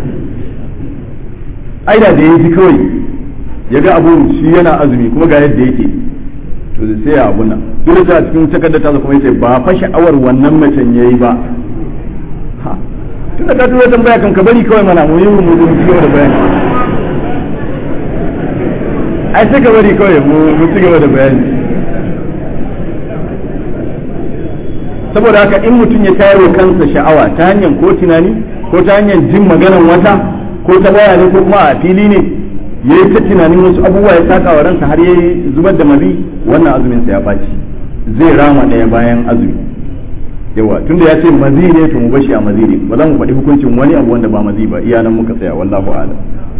ai da ya ji kawai ya ga abu shi yana azumi kuma ga yadda yake to sai ya abun nan dole sai a cikin takardar ta kuma yace ba fa sha'awar wannan macen yayi ba ha tunda ka tura tambaya kan ka bari kawai mana mu yi mu mu ci gaba da bayani ai sai ka bari kawai mu mu ci gaba da bayani saboda haka in mutum ya tayar wa kansa sha'awa ta hanyar ko tunani ko ta hanyar jin maganan wata ko ta waya ne ko kuma a fili ne yayi ta tunanin wasu abubuwa ya saka wa ransa har yayi zubar da mazi wannan azumin sa ya baci zai rama daya bayan azumi yawa tunda ya ce mazi ne to mu bashi a mazi ne ba za mu faɗi hukuncin wani abu wanda ba mazi ba iya nan muka tsaya wallahu a'lam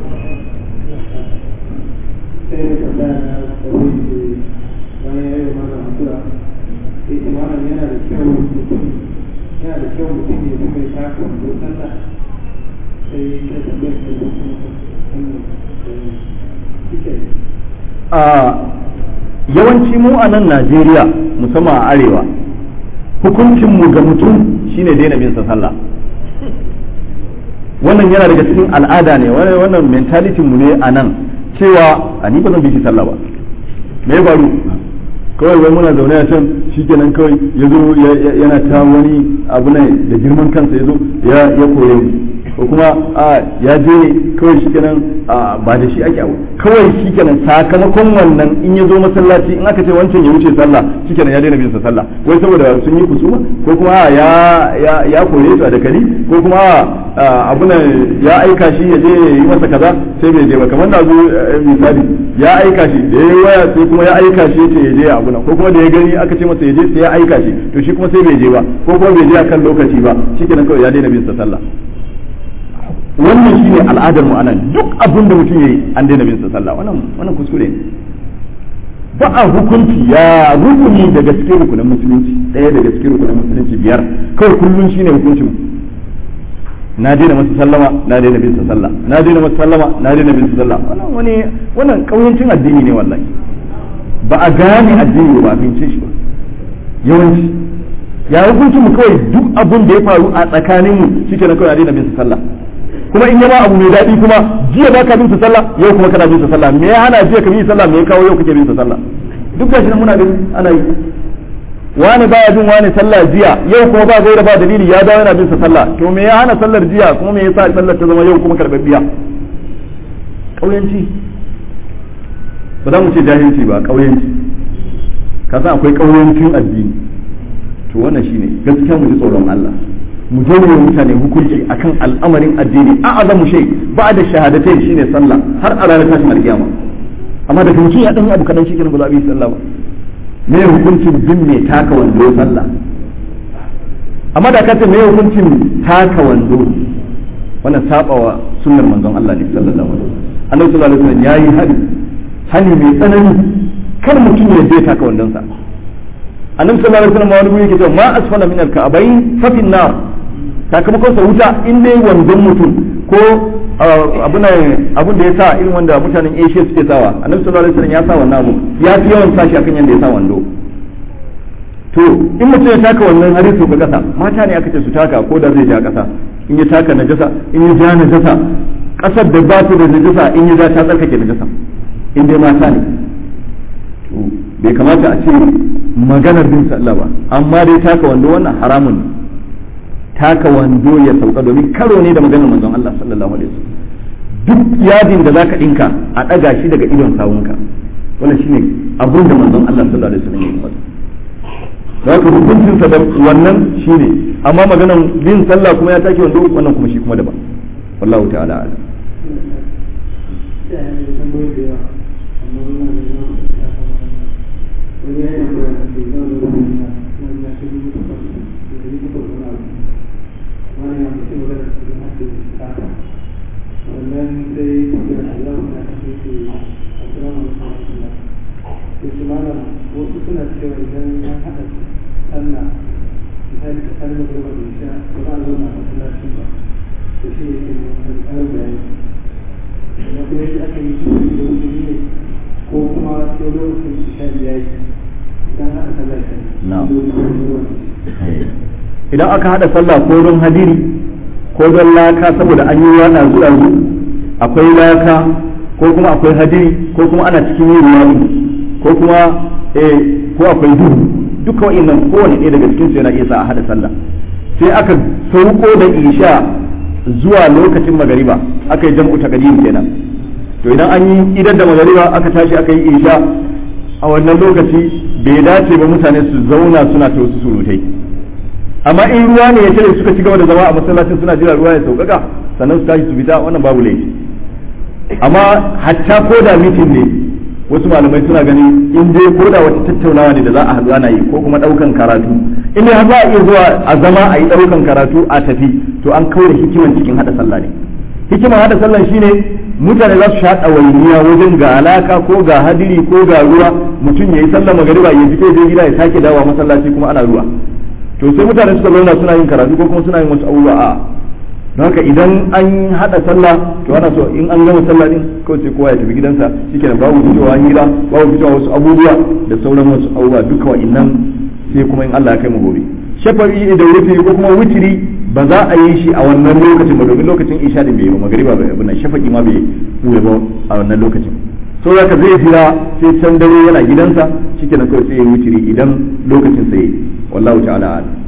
sai da tambaya na tsawon da bayan ya yi mana addu'a sai ce malam yana da kyau mutum yana da kyau mutum ya fi mai taka wando sallah sai ta tambayar da mutum wannan shike a yawanci mu a nan Najeriya musamman a arewa hukuncin mu ga mutum shine daina bin sa sallah wannan yana daga cikin al'ada ne wannan mentality mu ne a nan cewa a ni ba zan bi shi sallah ba me ya faru kawai wai muna zaune a can shikenan kawai ya zo yana ta wani abu ne da girman kansa ya zo ya kore mu ko kuma a ya je kawai shikenan ba da shi ake abu kawai shikenan sakamakon wannan in ya zo masallaci in aka ce wancan ya wuce sallah shikenan ya daina bin sa sallah wai saboda sun yi kusuma ko kuma ya ya ya kore su a dakali ko kuma abu ne ya aika shi ya je ya yi masa kaza sai bai je ba kamar da zo misali ya aika shi da ya waya sai kuma ya aika shi ya ce ya je abu nan ko kuma da ya gani aka ce masa ya je sai ya aika shi to shi kuma sai bai je ba ko kuma bai je akan lokaci ba shikenan kawai ya daina bin sa sallah wannan shine al'adar mu anan duk abin da mutum yayi an daina bin sa sallah wannan wannan kuskure ne ba a hukunci ya rukuni daga cikin rukunin musulunci ɗaya daga cikin rukunin musulunci biyar kawai kullun shine hukuncin na daina masa sallama na daina bin sa sallah na daina masa sallama na daina bin sa sallah wannan wani wannan kauyancin addini ne wallahi ba a gane addini ba a bince shi ba yawanci ya hukuncin mu kawai duk abin da ya faru a tsakanin mu shike na kawai na daina bin sa sallah kuma in yama abu mai daɗi kuma jiya ba ka bin sa sallah yau kuma kana bin sa sallah me ya hana jiya ka bin sallah me ya kawo yau kake bin sa sallah duk gashi nan muna gani ana yi wani baya bin wani sallah jiya yau kuma ba gaira ba dalili ya dawo yana bin sa sallah to me ya hana sallar jiya kuma me yasa sallar ta zama yau kuma karbabbiya kauyanci ba za mu ce jahilci ba kauyanci ka san akwai kauyancin addini to wannan shine gaskiya mu ji tsoron Allah mu je mu mutane hukunci akan al'amarin addini a azamu shay ba da shahadatai shine sallah har a ranar tashin alkiyama amma daga mutum ya dan abu kadan shi kenan ba za a yi sallah ba me hukuncin bin mai taka wando sallah amma da ka ce me hukuncin taka wando wannan sabawa sunnar manzon Allah ne sallallahu alaihi wasallam annabi sallallahu alaihi wasallam yayi hadi hali mai tsanani kar mutum ya je taka wandon sa annabi sallallahu alaihi wasallam wani guri yake cewa ma asfala min al-ka'bayn fa fi nar sakamakon sa wuta in dai wandon mutum ko abun da ya sa irin wanda mutanen Asia suke sawa annabi sallallahu alaihi wasallam ya sa wannan abu ya fi yawan sashi akan yanda ya sa wando to in mutum ya taka wannan har su ga kasa mata ne aka ce su taka ko da zai ja kasa in ya taka najasa in ya ja najasa kasar da ba su da najasa in ya ja ta tsarkake najasa in dai mata ne to bai kamata a ce maganar bin sallah ba amma dai taka wando wannan haramun ne taka wando ya sauka domin karo ne da maganar manzon Allah sallallahu alaihi wasallam duk yadin da zaka dinka a daga shi daga idon sawunka wannan shine abin da manzon Allah sallallahu alaihi wasallam ya yi masa zaka hukuncin sa da wannan shine amma maganar bin sallah kuma ya take wando wannan kuma shi kuma daban wallahu ta'ala a'lam wannan sai da Allah na kasance assalamu alaikum to shi malam wasu suna cewa idan an haɗa sallah misali ka sallah da ba da sha ba za a zauna a masallacin ba to shi yake kan ƙarin bayani amma kuma yadda aka yi shi da wuce ne ko kuma sai lokacin sha biya yi idan haɗa sallah kan idan aka haɗa sallah ko don hadiri ko don laka saboda an yi yana zuwa zu akwai laka ko kuma akwai hadiri ko kuma ana cikin yin ruwa ko kuma eh ko akwai duhu duka wa'annan kowane ɗaya daga cikin su yana iya sa a hada sallah sai aka sauko da isha zuwa lokacin magariba aka yi jam'u taqdim kenan to idan an yi idan da magariba aka tashi aka yi isha a wannan lokaci bai dace ba mutane su zauna suna ta wasu surutai amma in ruwa ne ya tare suka ci gaba da zama a masallacin suna jira ruwa ya sauƙaƙa sannan su tashi su fita wannan babu laifi amma hatta ko da mitin ne wasu malamai suna ganin in dai ko da wata tattaunawa ne da za a haɗu ana yi ko kuma ɗaukan karatu in dai har za a iya zuwa a zama a yi ɗaukan karatu a tafi to an kawo hikiman cikin haɗa sallah ne hikiman haɗa sallah shine mutane za su sha ɗawainiya wajen ga alaka ko ga hadiri ko ga ruwa mutum ya yi sallah magariba ya fito je gida ya sake dawowa masallaci kuma ana ruwa to sai mutane suka zauna suna yin karatu ko kuma suna yin wasu abubuwa a don haka idan an haɗa sallah to ana so in an gama sallah din kawai sai kowa ya tafi gidansa shikenan babu fitowa hira babu fitowa wasu abubuwa da sauran wasu abubuwa duka wa'innan sai kuma in Allah ya kai mu gobe shafa'i da wutiri ko kuma wutiri ba za a yi shi a wannan lokacin ba domin lokacin isha din bai yi ba magariba bai abin nan shafa'i ma bai buɗe ba a wannan lokacin so zaka zai jira sai can dare yana gidansa shikenan kawai sai ya wutiri idan lokacin sai wallahu ta'ala a'lam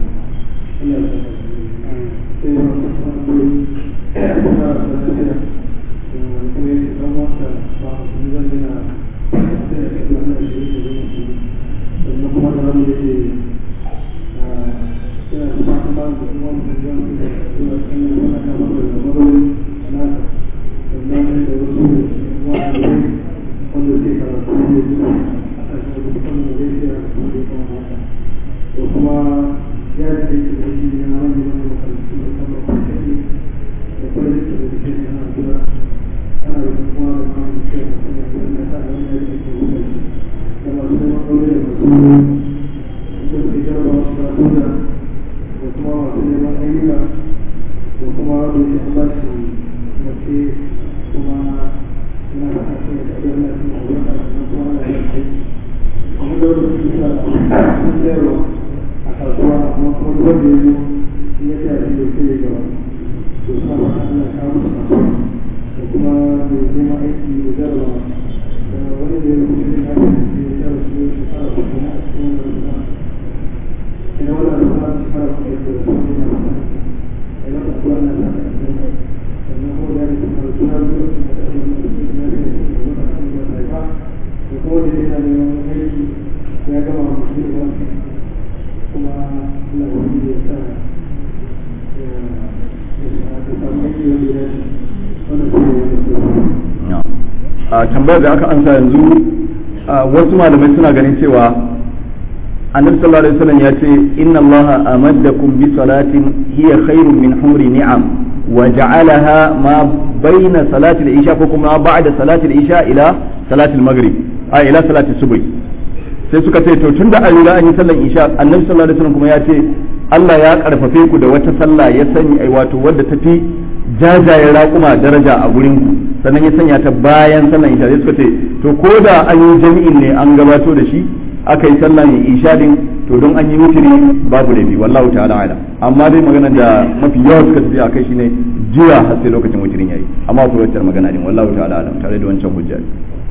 a tambayar da aka ansa yanzu wasu malamai suna ganin cewa annabi sallallahu alaihi wasallam ya ce inna allaha amaddakum bi salatin hiya khairun min humri ni'am wa ja'alaha ma baina salati al-isha ko kuma ba'da salati al-isha ila salati al-maghrib a ila salati subh sai suka ce to tunda an riga an yi sallar isha annabi sallallahu alaihi wasallam kuma ya ce Allah ya karfafe ku da wata sallah ya sanya ai wato wadda tafi jajayen raƙuma daraja a gurin ku sannan ya sanya ta bayan sallan isha sai suka ce to ko da an yi jami'in ne an gabato da shi aka yi sallan isha din to don an yi wutiri babu laifi wallahu ta'ala ala amma dai magana da mafi yawa suka tafi akai shine jira har sai lokacin wutirin yayi amma akwai wacce magana din wallahu ta'ala ala tare da wancan hujja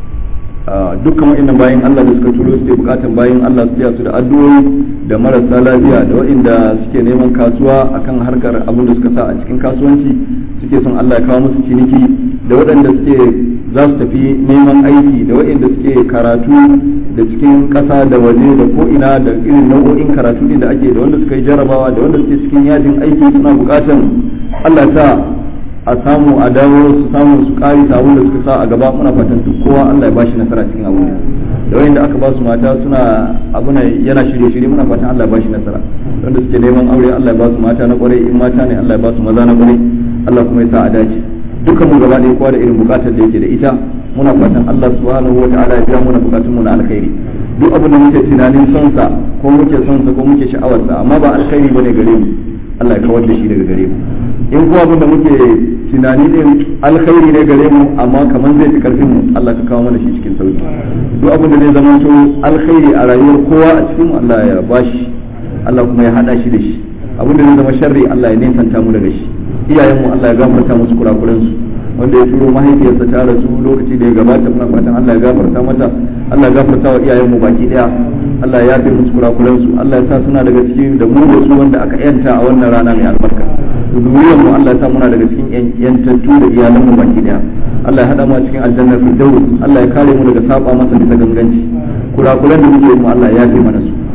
dukkan wa'annan bayan Allah da suka turo suke bukatan bayan Allah su su da addu'o'i da marasa lafiya da waɗanda suke neman kasuwa akan harkar abin da suka sa a cikin kasuwanci suke son Allah ya kawo musu ciniki da waɗanda suke za su tafi neman aiki da waɗanda suke karatu da cikin ƙasa da waje da ko ina da irin nau'o'in karatu ne da ake da wanda suka yi jarabawa da wanda suke cikin yajin aiki suna bukatan Allah ya sa a samu a dawo su samu su kari abin da suka sa a gaba muna fatan duk kowa Allah ya bashi nasara cikin abin da wanda aka ba su mata suna abu ne yana shirye shirye muna fatan Allah ya bashi nasara wanda suke neman aure Allah ya ba su mata na kwarai in mata ne Allah ya ba su maza na kwarai Allah kuma ya sa a dace dukkan mu gaba ɗaya kowa da irin bukatar da yake da ita muna fatan Allah subhanahu wataala ya biya muna bukatun mu na alkhairi duk abin da muke tunanin son sa ko muke son sa ko muke sha'awar sa amma ba alkhairi bane gare mu Allah ya kawar da shi daga gare mu in kuma abin da muke tunani din alkhairi ne gare mu amma kamar zai fi karfin mu Allah ka kawo mana shi cikin sauki duk abin da zai zama to alkhairi a rayuwar kowa a cikin Allah ya bashi Allah kuma ya hada shi da shi abin da zai zama sharri Allah ya nesanta mu daga shi iyayen mu Allah ya gafarta musu kurakuran su wanda ya turo mahaifiyarsa ta rasu lokaci da ya gabata muna fatan Allah ya gafarta mata Allah ya gafarta wa iyayen mu baki daya Allah ya yafe musu kurakuran su Allah ya sa suna daga cikin da mu da su wanda aka yanta a wannan rana mai albarka zuriyar mu Allah ya sa muna daga cikin yantattu da iyalan mu baki daya Allah ya hada mu a cikin aljannar firdaus Allah ya kare mu daga saba masa bisa ganganci kurakuran da muke mu Allah ya yafe mana su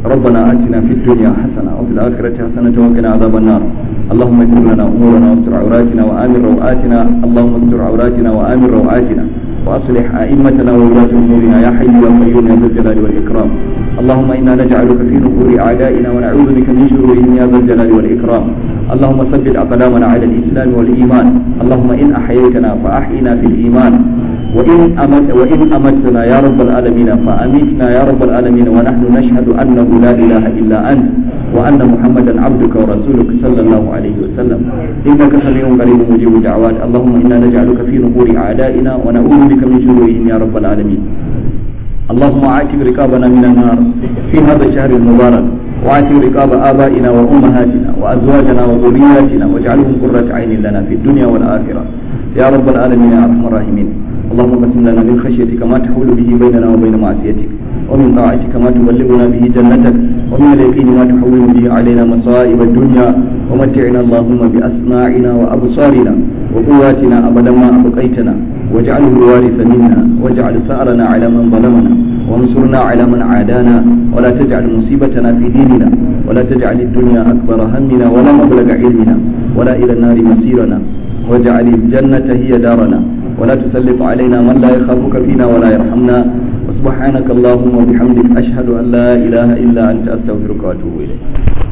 ربنا آتنا في الدنيا حسنة وفي الآخرة حسنة وقنا عذاب النار اللهم اغفر لنا أمورنا واستر عوراتنا وآمن روآتنا اللهم استر عوراتنا وآمن روآتنا وأصلح أئمتنا وولاة أمورنا يا حي يا قيوم يا ذا الجلال والإكرام اللهم إنا نجعلك في نحور أعدائنا ونعوذ بك من شرورهم يا ذا الجلال والإكرام اللهم ثبت أقدامنا على الإسلام والإيمان اللهم إن أحييتنا فأحينا في الإيمان وإن أمت وإن أمتنا يا رب العالمين فأمتنا يا رب العالمين ونحن نشهد أنه لا إله إلا أنت وأن محمدا عبدك ورسولك صلى الله عليه وسلم إنك سميع قريب مجيب الدعوات اللهم إنا نجعلك في نحور أعدائنا ونعوذ بك من شرورهم يا رب العالمين اللهم عاتب رقابنا من النار في هذا الشهر المبارك وعاتب رقاب آبائنا وأمهاتنا وأزواجنا وذرياتنا واجعلهم قرة عين لنا في الدنيا والآخرة يا رب العالمين يا أرحم الراحمين اللهم قسم لنا من خشيتك ما تحول به بيننا وبين معصيتك ومن طاعتك ما تبلغنا به جنتك ومن اليقين ما تحول به علينا مصائب الدنيا ومتعنا اللهم بأسماعنا وأبصارنا وقواتنا أبدا ما أبقيتنا واجعله الوارث منا واجعل ثأرنا على من ظلمنا وانصرنا على من عادانا ولا تجعل مصيبتنا في ديننا ولا تجعل الدنيا أكبر همنا ولا مبلغ علمنا ولا إلى النار مصيرنا واجعل الجنة هي دارنا ولا تسلط علينا من لا يخافك فينا ولا يرحمنا وسبحانك اللهم وبحمدك أشهد أن لا إله إلا أنت أستغفرك وأتوب إليك